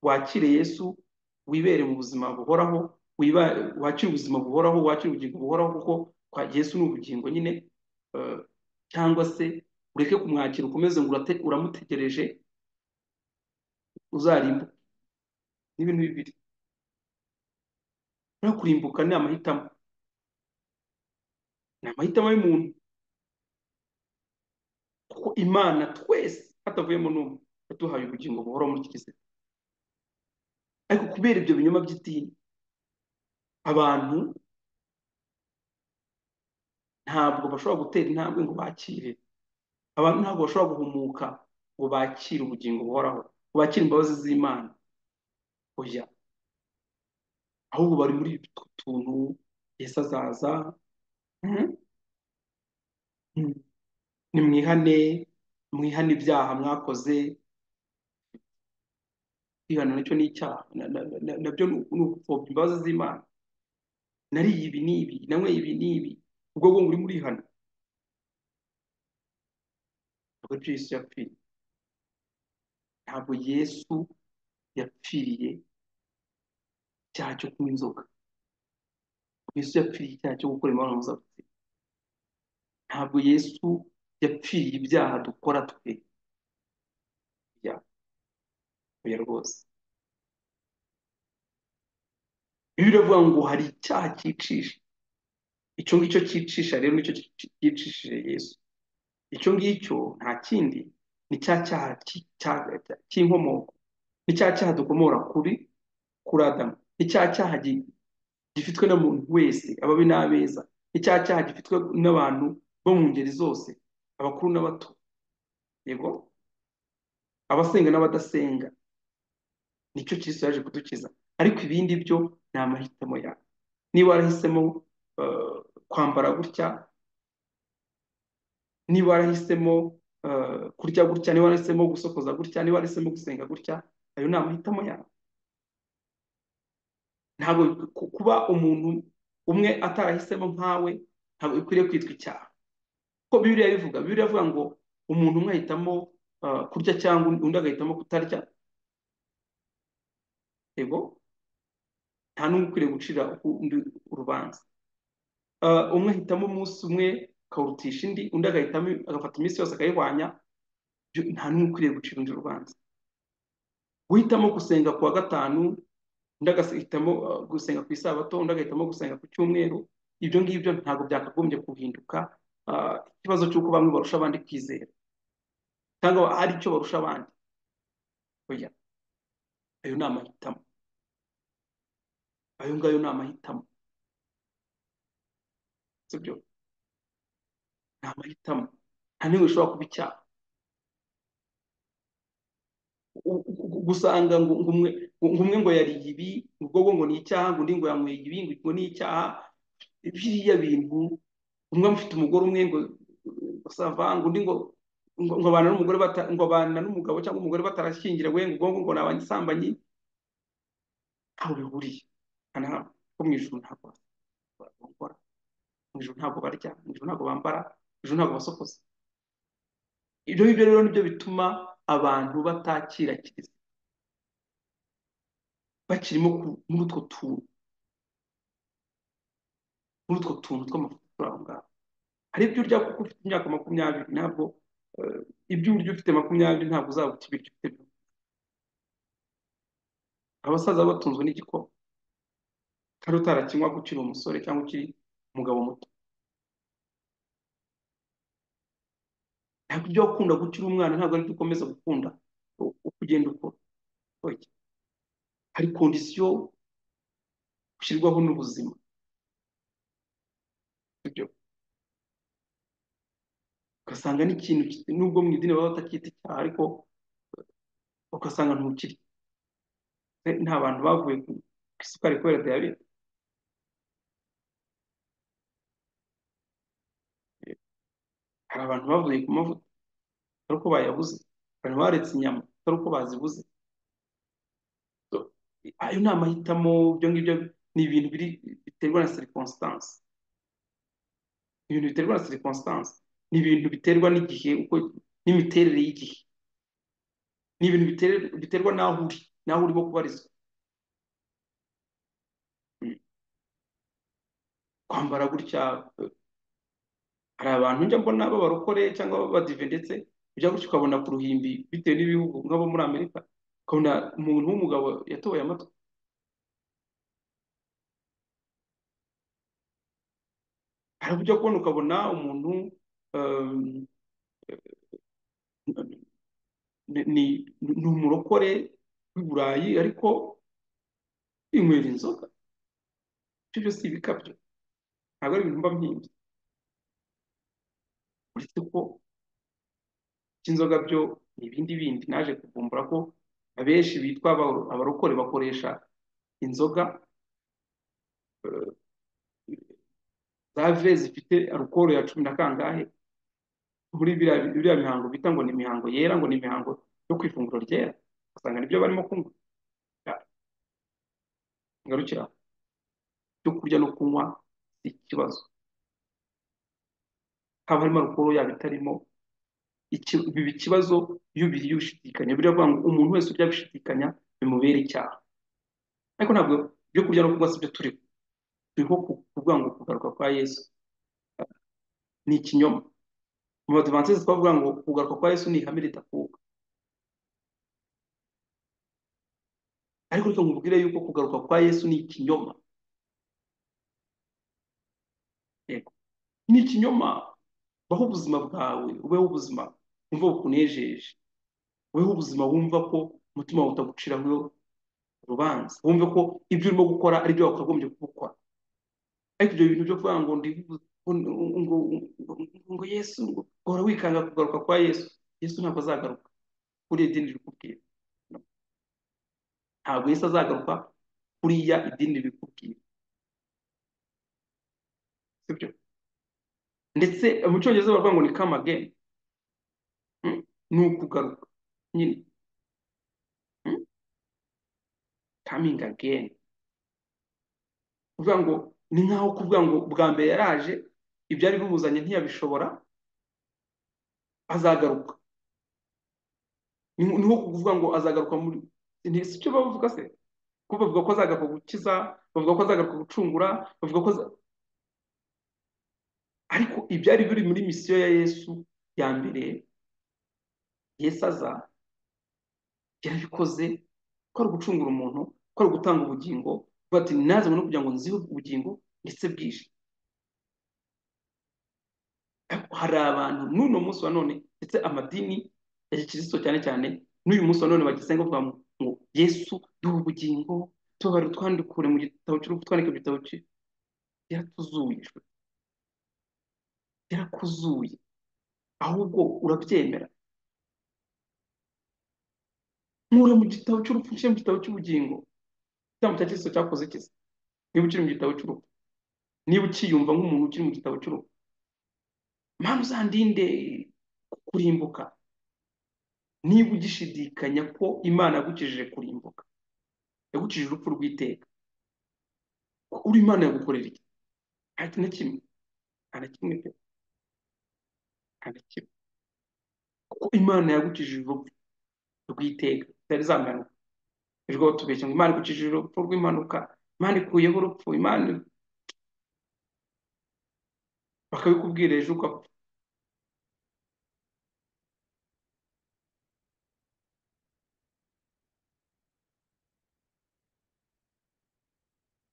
Speaker 1: wakire Yesu wibere mu buzima buhoraho wiba- wakire ubuzima buhoraho wakire ubugingo buhoraho kuko kwa Yesu ni ubugingo nyine eh, cyangwa se ureke kumwakira ukomeze ngo urate- uramutegereje uzarimbuke ni ibintu bibiri no kurimbuka ni amahitamo ni amahitamo y'umuntu kuko imana twese hatavuyemo n'umwe yaduhaye ubugingo buhoraho muri kirisito ariko kubera ibyo binyoma by'idini abantu ntabwo bashobora gutera intambwe ngo bakire abantu ntabwo bashobora guhumuka ngo bakire ubugingo buhoraho ngo bakire imbabazi z'imana oya ahubwo bari muri utwo tuntu yesu azaza mhm, mhm. nimwihane mwihane ibyaha mwakoze kwihana nacyo ni icyaha Na- na- na- nabyo ni ni ugupfobya imbabazi z'imana nariye ibi n'ibi nanyweye ibi n'ibi ubwo bwo muri muri hano ntabwo ari byo yesu yapfiriye ntabwo yesu yapfiriye icyaha cyo kunywa inzoga ntabwo yesu yapfiriye icyaha cyo gukora imibonano mpuzabitsina ntabwo yesu yapfiriye ibyaha dukora twe bya oya rwose bibiliya iravuga ngo hari icyaha cyicisha icyo ngicyo cyicisha rero nicyo cyi- cyicishije yesu icyo ngicyo nta kindi ni cya cyaha cyi- cya- cya- cy'inkomoko ni cya cyaha dukomora kuri kuri Adamu ni cya cyaha gi- gifitwe na muntu wese ababi n'abeza ni cya cyaha gifitwe n'abantu bo mu ngeri zose abakuru n'abato yego abasenga n'abadasenga nicyo Kristo yaje kudukiza ariko ibindi byo ni amahitamo yawe niba warahisemo eh, kwambara gutya niba warahisemo eh, kurya gutya niba warahisemo gusokoza gutya niba warahisemo gusenga gutya ayo ni amahitamo yawe ntabwo ku- kuba umuntu umwe atarahisemo nkawe ntabwo bikwiriye kwitwa icyaha ko Bibiliya ibivuga Bibiliya ivuga ngo umuntu umwe ahitamo eh, kurya cyangwa undi agahitamo kutarya yego nta n'umwe ukwiriye gucira undi urubanza Eh, umwe ahitamo umunsi umwe akawurutisha indi undi agahitamo agafata iminsi yose akayihwanya byo- nta n'umwe ukwiriye gucira undi urubanza guhitamo gusenga kuwa gatanu undi agahitamo uh, gusenga ku isabato undi agahitamo gusenga ku cyumweru ibyo ngibyo ntabwo byakagombye guhinduka uh, ikibazo cy'uko bamwe barusha abandi kwizera cyangwa hari icyo barusha abandi oya ayo ni amahitamo ayo ngayo ni amahitamo sibyo ni amahitamo nta n'imwe ishobora kuba icyaha u- u- gusanga ngo ngo umwe ngo umwe ngo yariye ibi ubwo bwo ngo ni icyaha ngo undi ngo yanyweye ibi ngo ni icyaha biriya bintu umwe amufite umugore umwe ngo ngo sava ngo undi ngo ngo ngo abana n'umugore bata- ngo abana n'umugabo cyangwa umugore batarashyingiranywe ngo ubwo ngo ni abasambanyi ntaho bihuriye nta nta- ko mu ijuru ntabwo bakora mu ijuru ntabwo barya mu ijuru ntabwo bambara mu ijuru ntabwo basokoza ibyo ngibyo rero nibyo bituma abantu batakira kiriziya bakirimo ku- muri utwo tuntu muri utwo tuntu tw'amafuti turi aho ngaho hari ibyo urya kuko ufite imyaka makumyabiri ntabwo eh, ibyo urya ufite makumyabiri ntabwo uzabuta ibiryo ufite mirongo. abasaza baba batunzwe n'igikoma kandi utarakinywaga ukiri umusore cyangwa ukiri umugabo muto ntabwo ibyo wakunda ukiri umwana ntabwo ari byo ukomeza gukunda u- uko ugenda ukura Oya. hari kondisiyo ushyirwaho n'ubuzima ibyo ugasanga n'ikintu kit- nubwo mu idini baba batacyita icyaha ariko ugasanga ntukiri Eh, nta bantu bavuye ku ku isukari kubera diyabete hari abantu bavuye ku mavuta ari uko bayabuze abantu baretse inyama ari uko bazibuze So, ayo ni amahitamo ibyo ngibyo ni ibintu biri biterwa na circumstance ibintu biterwa na circumstance ni ibintu biterwa n'igihe uko n'imiterere y'igihe ni ibintu biterwa biterwa n'aho uri n'aho urimo kubarizwa Mm. kwambara gutya eh, hari abantu njya mbona b'abarokore cyangwa b'abadive ndetse ujya gutya ukabona ku ruhimbi bitewe n'ibihugu nk'abo muri Amerika ukabona umuntu w'umugabo yatoboye amatwi hari ujya kubona ukabona umuntu um, ni, ni ni umurokore w'i Burayi ariko inywera inzoga ibyo byose si ibikabyo ntabwo ari ibintu mba mpinga uretse ko iby'inzoga byo ni ibindi bindi naje kuvumbura ko abenshi bitwa aba- abarokore bakoresha inzoga eh, za ve zifite alukoro ya cumi na kangahe muri biriya biriya mihango bita ngo ni imihango yera ngo ni imihango yo ku ifunguro ryera usanga nibyo barimo kunywa Ya, ngarukira aho. ibyo kurya no kunywa si ikibazo haba harimo alukoro yaba itarimo iki- biba ikibazo iyo ubiriye ubishidikanya buriya bavuga ngo umuntu wese urya gushidikanya bimubera icyaha ariko ntabwo ibyo kurya no kunywa si byo turiho turiho ku- kuvuga ngo kugaruka kwa yesu ni ikinyoma mu badivantisi twavuga ngo kugaruka kwa yesu ni ihame ridakuka ariko reka nkubwire yuko kugaruka kwa yesu ni ikinyoma yego ni ikinyoma baho ubuzima bwawe ubeho ubuzima wumva bukunejeje ubeho ubuzima wumva ko umutima wawe utaguciraho urubanza wumve ko ibyo urimo gukora ari byo wakagombye kubukora ariko ibyo bintu byo kuvuga ngo ndi ngo ngo ngo Yesu ngo uhora wikanga kugaruka kwa Yesu Yesu ntabwo azagaruka kuri idini rikubwira No. ntabwo Yesu azagaruka kuriya idini rikubwira sibyo ndetse mu cyongereza baravuga ngo ni come again mm, ni ukugaruka nyine mm, coming again kuvuga ngo ni nkaho kuvuga ngo bwa mbere yaraje ibyari bimuzanye ntiyabishobora azagaruka ni ni nko kuvuga ngo azagaruka muri ni si cyo bavuga se ko bavuga ko azagaruka gukiza bavuga ko azagaruka gucungura bavuga ko aza- ariko ibyari biri muri misiyo ya Yesu ya mbere Yesu aza yarabikoze ko ari ugucungura umuntu ko ari ugutanga ubugingo avuga ati nazanywe no kugira ngo nzihe ubugingo ndetse bwije hari abantu n'uno munsi wa none ndetse amadini ya gikristo cyane cyane n'uyu munsi wa none bagisenga bavuga ngo yesu duha ubugingo tubabare utwandikure mu gitabo cy'urupfu twandike mu gitabo cye byaratuzuye byarakuzuye ahubwo urabyemera nkura mu gitabo cy'urupfu nshyira mu gitabo cy'ubugingo igitambo cya kristo cyakoze kiza niba ukiri mu gitabo cy'urupfu niba ukiyumva nk'umuntu ukiri mu gitabo cy'urupfu mpamvu uzandinde kurimbuka niba ugishidikanya ko imana yagukijije kurimbuka yagukijije urupfu rw'iteka uri imana yagukorera iki nta kintu na kimwe nta na kimwe pe nta na kimwe kuko imana yagukijije urupfu rw'iteka zari zamanuka ejo tubeshya ngo imana igukijije urupfu rw'impanuka imana ikuyeho urupfu imana bakabikubwira ejo ugapfa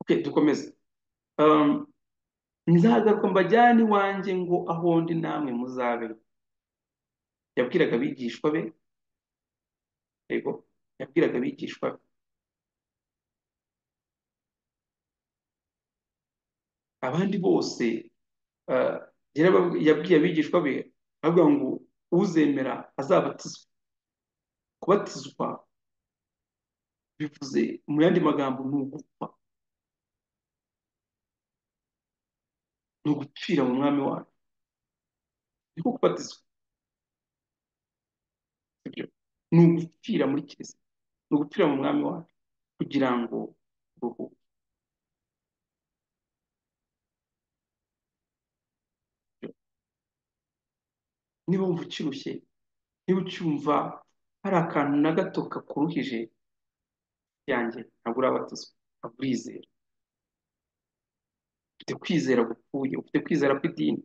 Speaker 1: okay dukomeze um, nzagaruka mbajyane iwanjye ngo aho ndi namwe muzabe yabwiraga abigishwa be yego yabwiraga abigishwa be abandi bose uh, yabwiye abigishwa be avuga ngo uzemera azabatizwe kubatizwa bivuze mu yandi magambo ni ugupfa ni ugupfira mu mwami wacu niko kubatizwa ni ugupfira muri kiliziya ni ugupfira mu mwami wacu kugira ngo ruhuke niba wumva ukirushye niba ucyumva hari akantu na gato kakuruhije yanjye ntabwo urabatizwa ntabwo urizera ufite kwizera gupfuye ufite kwizera kw'idini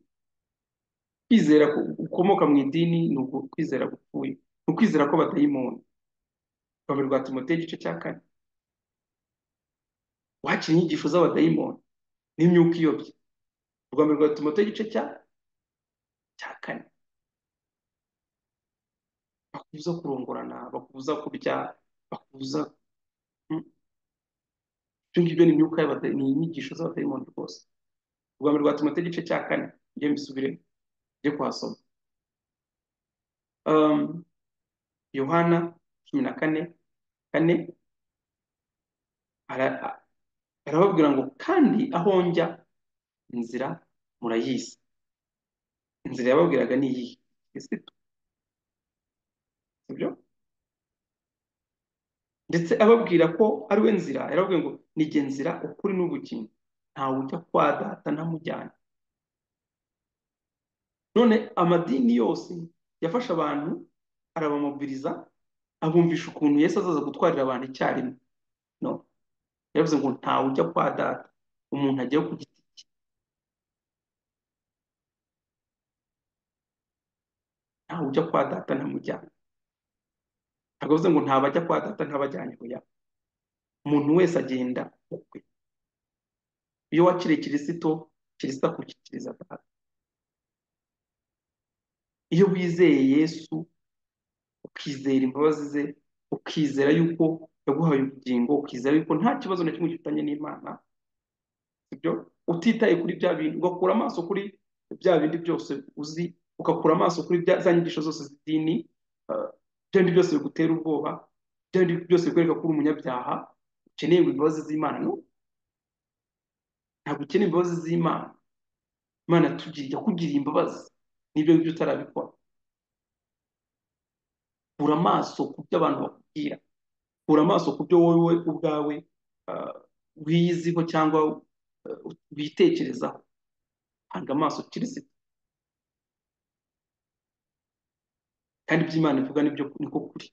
Speaker 1: kwizera ukomoka mu idini ni ukwizera gupfuye ni ukwizera ko badayimoni urwanda rwa timoteye igice cya kane wakira inyigisho z'abadayimoni n'imyuka iyobye urwanda rwa timoteye igice cya cya kane bakubuza kurongorana bakubuza kurya bakubuza ibyo ngibyo ni imyuka ni inyigisho z'abadayimoni rwose urwanda rwa timoteye igice cya kane njye mbisubire njye kuhasoma yohana cumi na kane kane arababwira ngo kandi aho njya inzira murayizi inzira yababwiraga ni iyihe kristo sibyo ndetse ababwira ko ari we nzira yarababwiye ngo nige nzira ukuri n'ubugingo ntawe ujya kwa data ntamujyana none amadini yose yafashe abantu arabamubwiriza abumvisha ukuntu Yesu azaza gutwarira abantu icyarimwe no yavuze ngo ntawe ujya kwa data umuntu ajyayo ku giti cye ntawe ujya kwa data ntamujyana ntabwo avuze ngo ntabwo ajya kwa data ntabajyanye oya umuntu wese agenda ukwe iyo wakiriye kirisito kirisito akushyikiriza data iyo wizeye Yesu ukizera imbabazi ze ukizera yuko yaguhaye ubugingo ukizera yuko nta kibazo na kimwe gifitanye n'imana sibyo utitaye kuri bya bintu ugakura amaso kuri bya bindi byose uzi ugakura amaso kuri za nyigisho zose z'idini bya bindi byose bigutera ubwoba bya bindi byose bikwereka ko uri umunyabyaha ukeneye imbabazi z'imana no ntabwo ukeneye imbabazi z'imana imana yakugiriye imbabazi n'ibyo ngibyo utarabikora kura amaso ku byo abantu bakubwira kura amaso ku byo wowe ubwawe wiyiziho cyangwa witekerezaho hanga amaso kirisita kandi ibyo imana ivuga nibyo niko kuri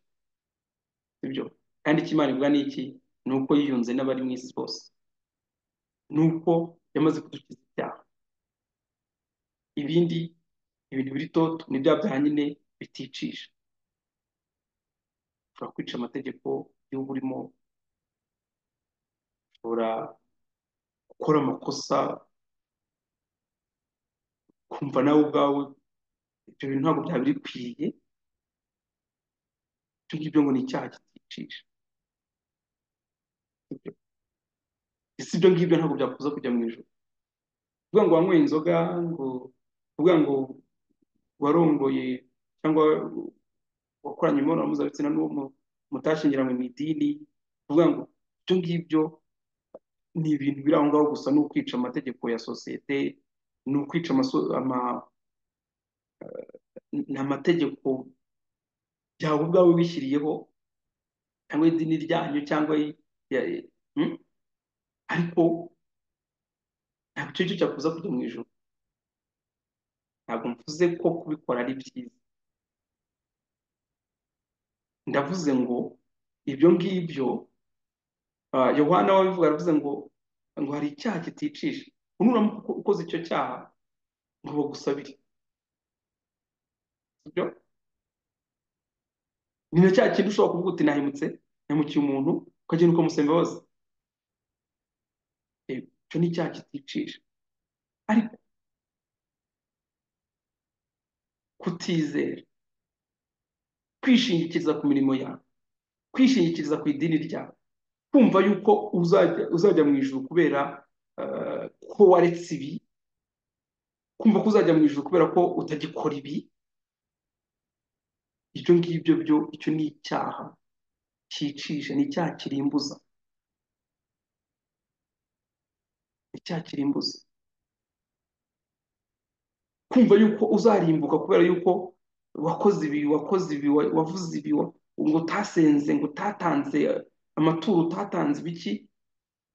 Speaker 1: ibyo kandi icyo imana ivuga ni iki ni uko yiyunze n'abari mu isi bose ni uko yamaze kudukiza ibyaha ibindi ibintu biri toto ni bya bya nyine biticisha ushobora kwica amategeko y'igihugu urimo ushobora gukora amakosa ukumva nawe ubwawe ibyo bintu ntabwo byaba bikwiye ibyo ngibyo ngo ni icyaha kiticisha Ibyo- ese ibyo ngibyo ntabwo byakubuza kujya mu ijuru kuvuga ngo wanyweye inzoga ngo kuvuga ngo warongoye cyangwa wakoranye imibonano mpuzabitsina n'uwo mu- mutashyingiranywe mu idini kuvuga ngo ibyo ngibyo ni ibintu biri aho ngaho gusa ni ukwica amategeko ya sosiyete ni ukwica amaso- ama- ni amategeko byawe ubwawe wishyiriyeho cyangwa idini ryanyu cyangwa i- ya- i- mm? ariko ntabwo icyo ngicyo cyakubuza kujya mu ijuru ntabwo mvuze ko kubikora ari byiza ndavuze ngo ibyo ngibyo ah, yohana wabivuga aravuze ngo ngo hari icyaha kiticisha unuramuka uko- ukoze icyo cyaha ngo bagusabire sibyo ni na cya kintu ushobora kuvuga uti nahemutse nahemukiye umuntu ukagenda ukamusaba imbabazi Eh, icyo ni icyaha kiticisha ariko kutizera kwishingikiriza ku mirimo yawe kwishingikiriza ku idini ryawe kumva yuko uzajya uzajya mu ijuru kubera eh, ko waretse ibi kumva ko uzajya mu ijuru kubera ko utagikora ibi ibyo ngibyo byo icyo ni icyaha cyicisha ni icyaha kirimbuza ni icyaha kirimbuza kumva yuko uzarimbuka kubera yuko wakoze ibi wakoze ibi wa- wavuze ibi wa- ngo utasenze ngo utatanze eh, amaturo utatanze ibiki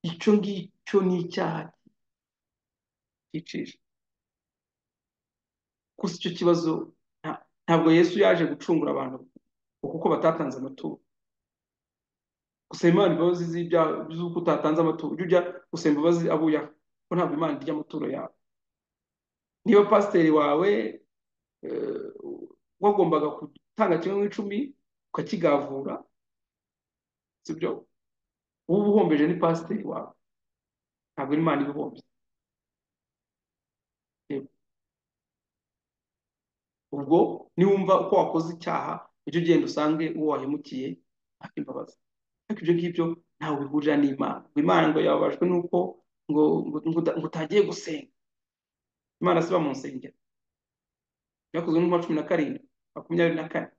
Speaker 1: icyo ngicyo ni icyaha cyicisha gusa icyo kibazo nta- ntabwo Yesu yaje gucungura abantu kuko batatanze amaturo gusaba Imana imbabazi z'ibyaha z'uko utatanze amaturo ujya ujya gusaba imbabazi abo uyaha kuko ntabwo Imana irya amaturo yawe niba pasiteri wawe eh, wagombaga gutanga kimwe mu icumi ukakigavura sibyo uba uhombeje ni pasiteri wawe ntabwo Imana ibuhombye Yego. ubwo niwumva uko wakoze icyaha ujye ugenda usange uwo wahemukiye aka imbabazi ariko ibyo ngibyo ntawe bihurira n'Imana ngo Imana ngo yababajwe nuko ngo ngo ngo uta- ngo utagiye gusenga Imana siba mu nsengero byakozwe n'umwa cumi na karindwi makumyabiri na kane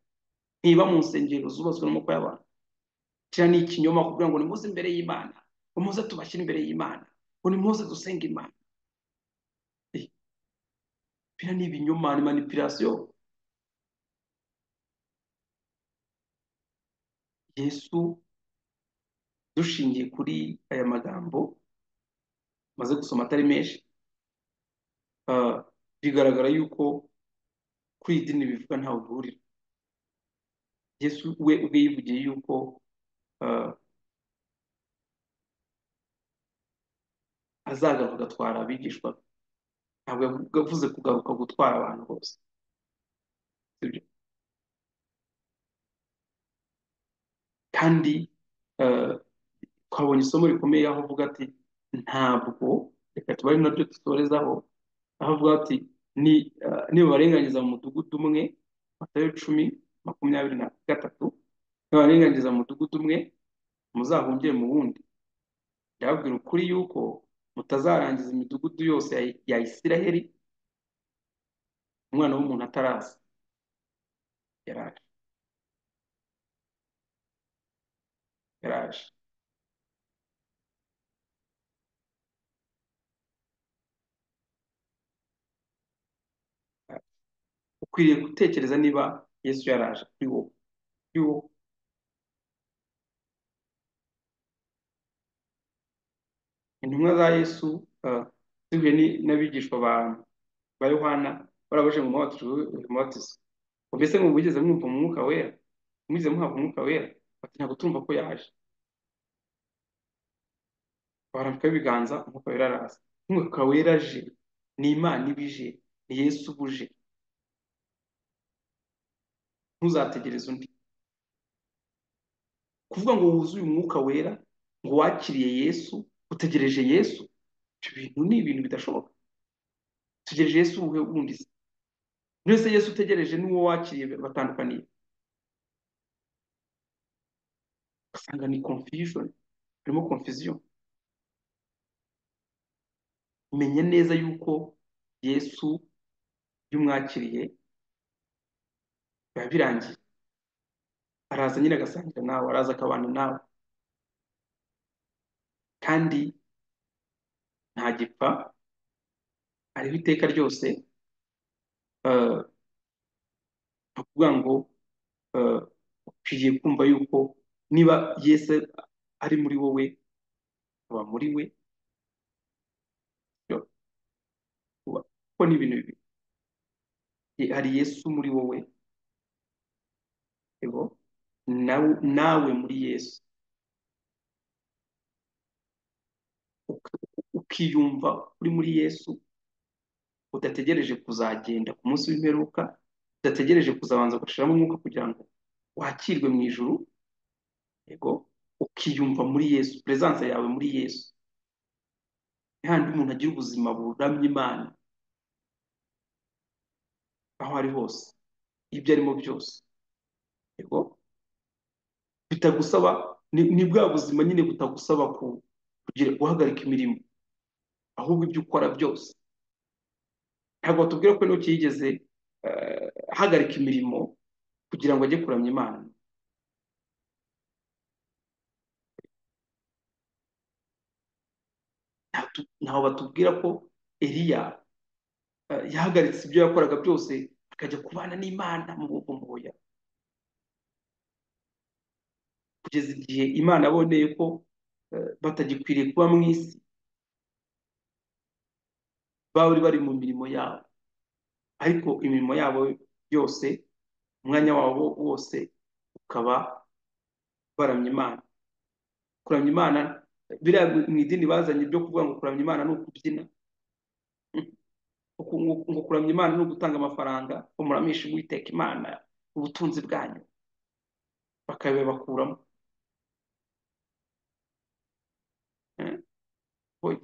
Speaker 1: ntiba mu nsengero zubatswe n'amaboko y'abantu kiriya ni ikinyoma kugira ngo nimuze imbere y'Imana ngo muze tubashyire imbere y'Imana ngo nimuze dusenga Imana Eh, biriya ni ibinyoma ni manipulation Yesu dushingiye kuri aya magambo maze gusoma atari menshi ah, bigaragara yuko kuri iyi dini bivuga ntawe bihurira Yesu we ubwe yivugiye yuko ah, azagaruka agatwara abigishwa be. ntabwo yavuga- yavuze kugaruka gutwara abantu bose sibyo kandi eh, twabonye isomo rikomeye aho avuga ati ntabwo reka tuba ari naryo dutorezaho aho avuga ati ni eh, nibabarenganyiza mu mudugudu umwe matayo cumi makumyabiri na gatatu nibabarenganyiza mu mudugudu umwe muzahungire mu wundi ndababwira ukuri yuko mutazarangiza imidugudu yose ya, ya Isiraheli umwana w'umuntu ataraza yaraje yaraje ukwiriye gutekereza niba Yesu yaraje kuri wowe kuri wowe intumwa za Yesu eh, zihuye ni- n'abigishwa ba ba Yohana barabaje ngo mubatizo mbese ngo mugeze mwumva umwuka wera mugeze muhabwa umwuka wera bati ntabwo turumva ko yaje barambukaho ibiganza umwuka wera araza umwuka wera aje ni Imana iba ije ni Yesu uba uje ntuzategereze undi kuvuga ngo wuzuye umwuka wera ngo wakiriye Yesu utegereje yesu ibyo bintu ni ibintu bidashoboka utegereje yesu uwuhe wundi se mbese yesu utegereje n'uwo wakiriye batandukaniye ugasanga ni confusion harimo confusion menya neza yuko yesu iyo umwakiriye biba birangiye araza nyine agasangira nawe araza akabana nawe kandi ntagipfa ariho iteka ryose eh, ni ukuvuga ngo eh, ukwiriye kumva yuko niba yesu ari muri wowe uba muri we yo, uba kuko ni ibintu bibiri Ye- hari yesu muri wowe yego nawe nawe muri yesu Uk- ukiyumva uri muri yesu udategereje kuzagenda ku munsi w'imperuka udategereje kuzabanza gushiramo umwuka kugira ngo wakirwe mu ijuru yego ukiyumva muri yesu peresanse yawe muri yesu handi umuntu agira ubuzima buramya imana aho ari hose ibyo arimo byose yego bitagusaba ni, ni bwa buzima nyine butagusaba ku, kugira guhagarika imirimo ahubwo ibyo ukora byose ntabwo watubwira ko enoki yigeze eh, ahagarika imirimo kugira ngo ajye kuramya imana Ntabwo- ntaho batubwira ko eliya eh, yahagaritse ibyo yakoraga byose akajya kubana n'imana mu buvumbuya kugeza igihe imana aboneye ko eh, batagikwiriye kuba mu isi bari bari mu mirimo yabo ariko imirimo yabo yose umwanya wabo wose ukaba baramya imana kuramya imana biriya mu idini bazanye byo kuvuga ngo kuramya imana ni ukubyina uku- ngo ngo kuramya imana ni ugutanga amafaranga ngo muramishe uwiteka imana ubutunzi bwanyu bakabibakuramo eh. Hoya,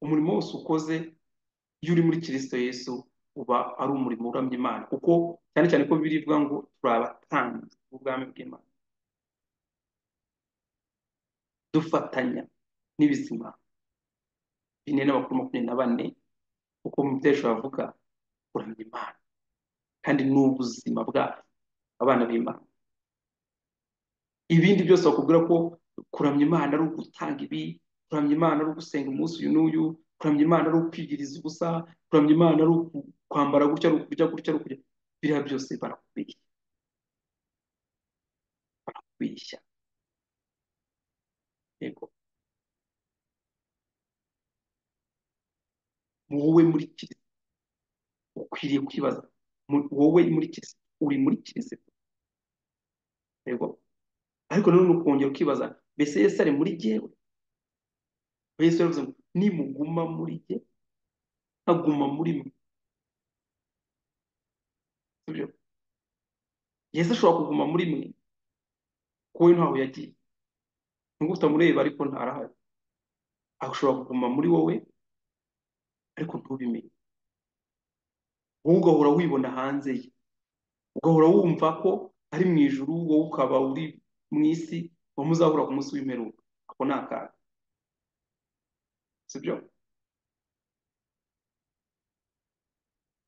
Speaker 1: umurimo wose ukoze iyo uri muri kirisito yesu uba ari umurimo uramya imana kuko cyane cyane ko bibiliya ivuga ngo turi abatambyi b'ubwami bw'imana dufatanya n'ibizima bine n'abakuru makumyabiri na bane kuko mu byo hejuru havuga kuramya imana kandi ni ubuzima bwacu abana b'imana ibindi byose bakubwira ko kuramya imana ari ugutanga ibi kuramya imana ari ugusenga umunsi uyu n'uyu kuramya imana ari ukwigiriza ubusa kuramya imana ari uku- kwambara gutya ari ukurya gutya ari ukurya biriya byose barakubeshya barakubeshya yego wowe muri kirisito ukwiriye kwibaza mu- wowe muri kirisito uri muri kirisito yego ariko nanone ukongera ukibaza mbese yesu ari muri jyewe yesu yaravuze ngo nimuguma muri jye nkaguma muri mwe sibyo yesu ashobora kuguma muri mwe kuko we ntaho yagiye nubwo utamureba ariko ntarahari ashobora kuguma muri wowe ariko ntubimenye wowe ugahora wibona hanze ye ugahora wumva ko ari mu ijuru wowe ukaba uri mu isi ngo muzahura ku munsi w'imperuka ako ni akaga sibyo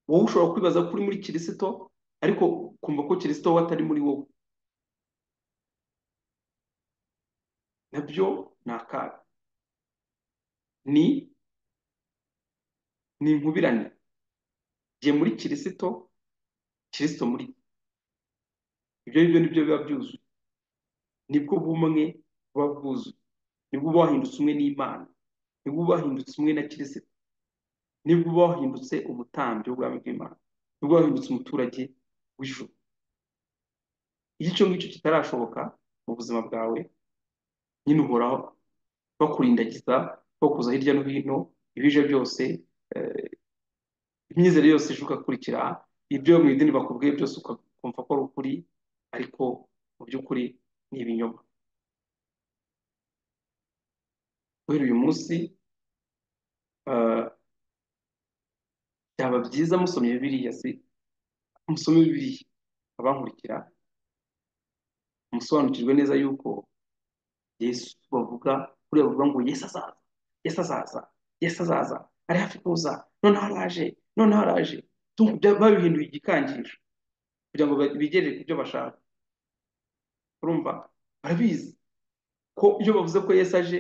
Speaker 1: wowe ushobora kwibaza ko uri muri kirisito ariko ukumva ko kirisito we atari muri wowe nabyo ni akaga ni ni inkubirane jye muri kirisito kirisito muri jye. ibyo ngibyo nibyo biba byuzuye nibwo bumwe buba bwuzuye nibwo uba wahindutse umwe n'imana nibwo uba wahindutse umwe na kirisito nibwo uba wahindutse umutambyi w'ubwami bw'imana nibwo uba wahindutse umuturage w'ijuru iyo icyo ngicyo kitarashoboka mu buzima bwawe nyine uhoraho bakurindagiza bakuza hirya no hino ibije byose eh, imyizerere yose ije ugakurikira ibyo mu idini bakubwiye byose ukumva ko ari ukuri ariko mu by'ukuri ni ibinyoma guhera uyu munsi eh, byaba byiza musomye bibiliya se musome bibiliya abankurikira musobanukirwe neza yuko yesu bavuga kuri bavuga ngo yesu azaza yesu azaza yesu azaza ari hafi kuza noneho araje noneho araje Tumva ibya- babihinduye igikangisho kugira ngo ba- bigerere ku byo bashaka urumva barabizi ko iyo bavuze ko yesu aje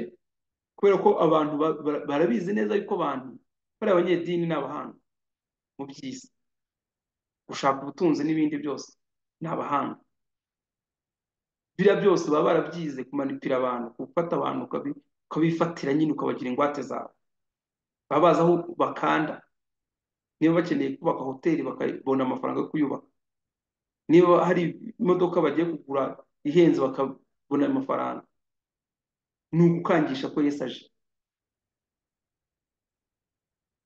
Speaker 1: kubera ko abantu ba- bara- barabizi neza yuko abantu bari abanyedini ni abahanga mu by'isi gushaka ubutunzi n'ibindi byose ni abahanga biriya byose baba barabyize kumanipira abantu gufata abantu ukabi- ukabifatira nyine ukabagira ingwate zawe baba bazi aho bakanda niba bakeneye kubaka hoteli bakabona amafaranga yo kuyubaka niba hari imodoka bagiye kugura ihenze bakabona amafaranga ni ugukangisha ko yesu aje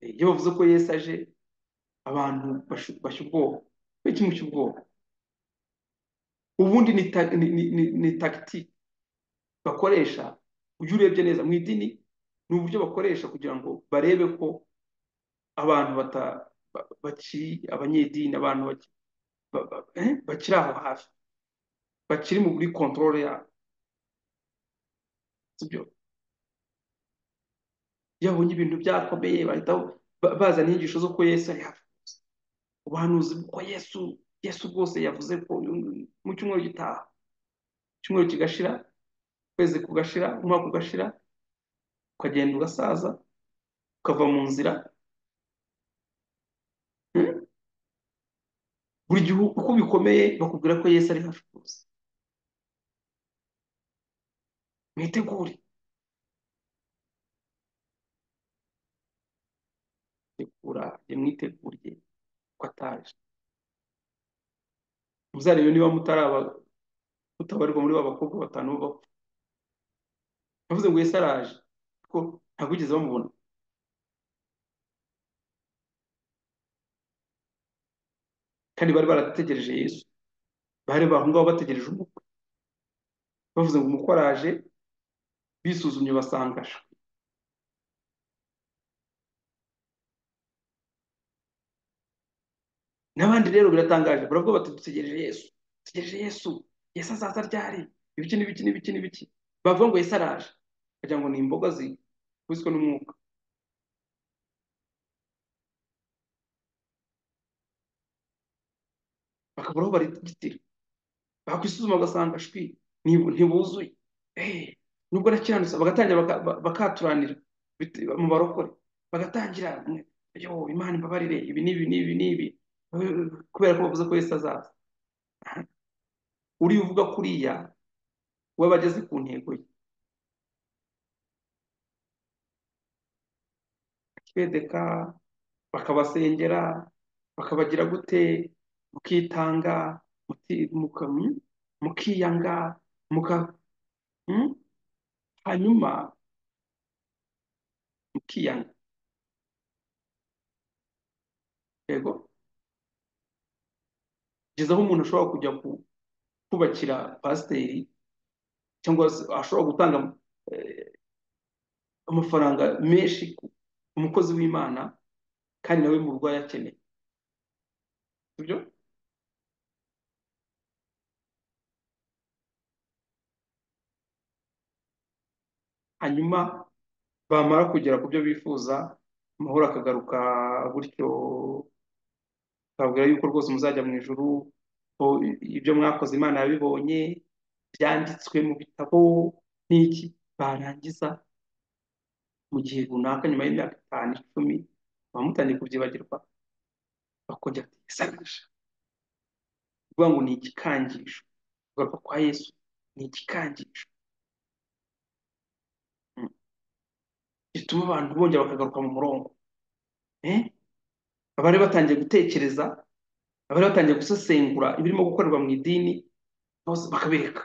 Speaker 1: iyo bavuze ko yesu aje abantu bashu- bashya ubwoba ni kimwe cy'ubwoba ubundi ni ta- ni- ni- ni- ni tagitike bakoresha ujya urebye neza mu idini ni uburyo bakoresha kugira ngo barebe ko abantu bata- ba- bakiri abanyedini abantu baki- ba- ba- eh, bakiri aho hafi bakiri muri kontorore yabo sibyo iyo babonye ibintu byakomeye bahita ba- bazana inyigisho zo ko yesu ari hafi ubuhanuzi ko yesu yesu bwose yavuze ko mu cyumweru gitaha icyumweru kigashira ukwezi kugashira umwaka ugashira ukagenda ugasaza ukava mu nzira hmm? buri gihe uko bikomeye bakubwira ko yesu ari hafi kuza mwitegure tegura mwitegure ko ataje muzarebe niba mutaraba mutabarirwa muri ba bakobwa batanu bapfa yavuze ngo yesu araje ko ntabwo wigeze bamubona kandi bari barategereje yesu bari aho ngaho bategereje umukwe bavuze ngo umukwe araje bisuzumye basanga sha, n'abandi rero biratangaje baravuga bati dutegereje yesu dutegereje yesu yesu azaza ryari ibiki n'ibiki n'ibiki n'ibiki bavuga ngo yesu araje bagira ngo ni imboga zikubiswe n'umwuka bakabura aho barigitira bakwisuzuma bagasanga shwi ntibu- ntibuzuye Eh, nubwo nakiranutse bagatangira baka- ba- bakaturanira bit- mu barokore bagatangira mwe, yo imana imbabarire ibi n'ibi n'ibi n'ibi Eh, kubera ko bavuze ko yesu azaza uriya uvuga kuriya we aba ageze ku ntego ye akibedeka bakabasengera bakabagira gute mukitanga muti- muka- mm, mukiyanga muka mm, hanyuma mukiyanga yego kugeza aho umuntu ashobora kujya ku- kubakira pasiteri cyangwa se ashobora gutanga eh, amafaranga menshi ku ku mukozi w'imana kandi nawe mu rugo ayakeneye sibyo hanyuma bamara kugera ku byo bifuza amahoro akagaruka gutyo akababwira yuko rwose muzajya mu ijuru ko ibyo mwakoze imana yabibonye byanditswe mu bitabo n'iki barangiza mu gihe runaka nyuma y'imyaka itanu icumi baba mutangiye kubyibagirwa bakongera kubisanisha kuvuga ngo ni igikangisho kugaruka kwa yesu ni igikangisho Mm. gituma abantu bongera bakagaruka mu murongo Eh? abari batangiye gutekereza abari batangiye gusesengura ibirimo gukorerwa mu idini bose bakabereka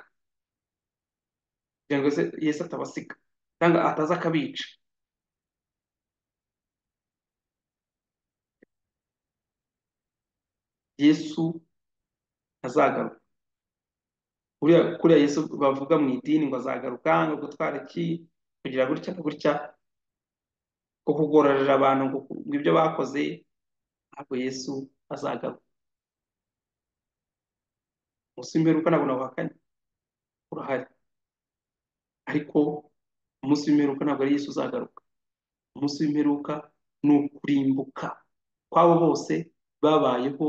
Speaker 1: kugira ngo Yesu Yesu atabasiga cyangwa ataza akabica yesu azagaruka kuriya kuriya yesu bavuga mu idini ngo azagaruka ngo gutwara iki kugira gutya gutya ko kugororera abantu ngo ngo ibyo bakoze ntabwo Yesu azagaruka umunsi w'imperuka ntabwo nawuhakanye urahari ariko umunsi w'imperuka ntabwo ari Yesu uzagaruka umunsi w'imperuka ni ukurimbuka kw'abo bose babayeho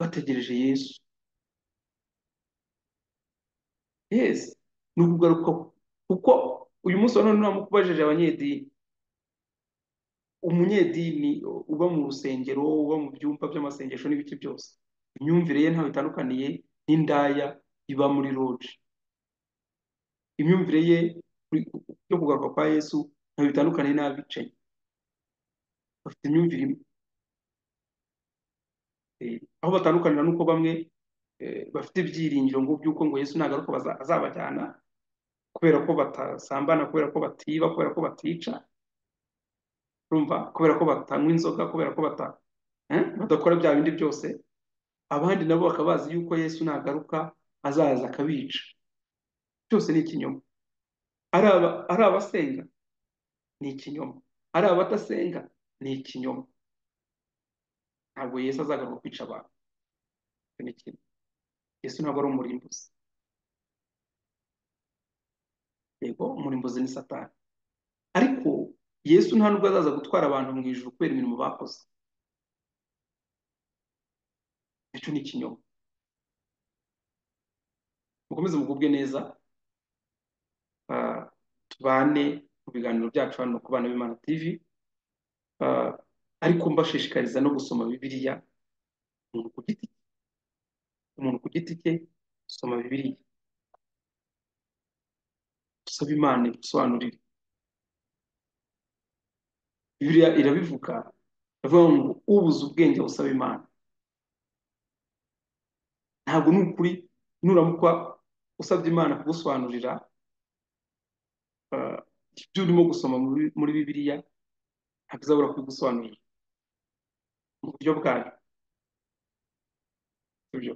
Speaker 1: bategereje Yesu yes ni ukugaruka kuko uyu munsi wa none namukubajije abanyedini umunyedini uba mu rusengero uba mu byumba by'amasengesho n'ibiki byose imyumvire ye ntaho itandukaniye n'indaya iba muri loji imyumvire ye yo kugaruka kwa yesu ntaho bitandukaniye n'abicanyi bafite imyumvire imwe Eh, aho batandukanira nuko bamwe eh, bafite ibyiringiro ngo by'uko ngo yesu nagaruka baza- azabajyana kubera ko batasambana kubera ko batiba kubera ko batica urumva kubera ko batanywa inzoga kubera ko bata eh, badakora bya bindi byose abandi nabo bakaba bazi yuko yesu nagaruka azaza akabica byose ni ikinyoma ari aba- ari abasenga ni ikinyoma ari abadasenga ni ikinyoma ntabwo yesu azagaruka kwica abantu Icyo ni kimwe. yesu ntabwo ari umurimbuzi yego umurimbuzi ni satani ariko yesu nta nubwo azaza gutwara abantu mu ijuru kubera imirimo bakoze icyo ni ikinyoma mukomeze mugubwe neza ah, tubane mu biganiro byacu hano ku bana b'Imana TV ah, ariko mbashishikariza no gusoma bibiliya umuntu ku giti cye umuntu ku giti cye soma bibiliya dusabe imana idusobanurire bibiliya irabivuga iravuga ngo ubuze ubwenge busaba imana ntabwo ni ukuri nuramuka usabye imana kugusobanurira ah, ibyo urimo gusoma muri muri bibiliya ntabwo izabura kubigusobanurira mu buryo bwayo sibyo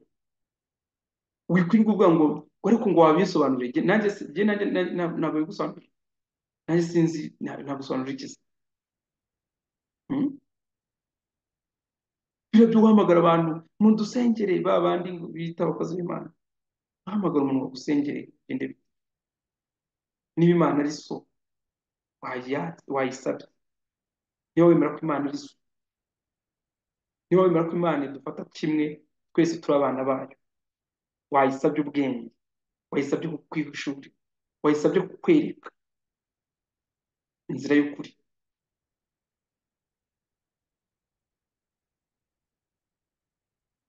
Speaker 1: wikwirwa uvuga ngo ariko ngo wabisobanurire Jye- nanjye si- jye nanjye na- na- ntabwo bigusobanurira nanjye sinzi nta- nagusobanurira iki se Hmm? biriya byo guhamagara abantu mu dusengere ba bandi ngo bita abakozi b'imana guhamagara umuntu ngo agusengere bigende bite? niba imana ari so waya- wayisabye niba wemera ko imana ari so niba wemera ko imana idufata kimwe twese turi abana bayo wayisabye ubwenge wayisabye kukwiha ishuri wayisabye kukwereka inzira y'ukuri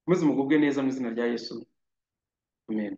Speaker 1: mukomeze mugubwe neza mu izina rya yesu amen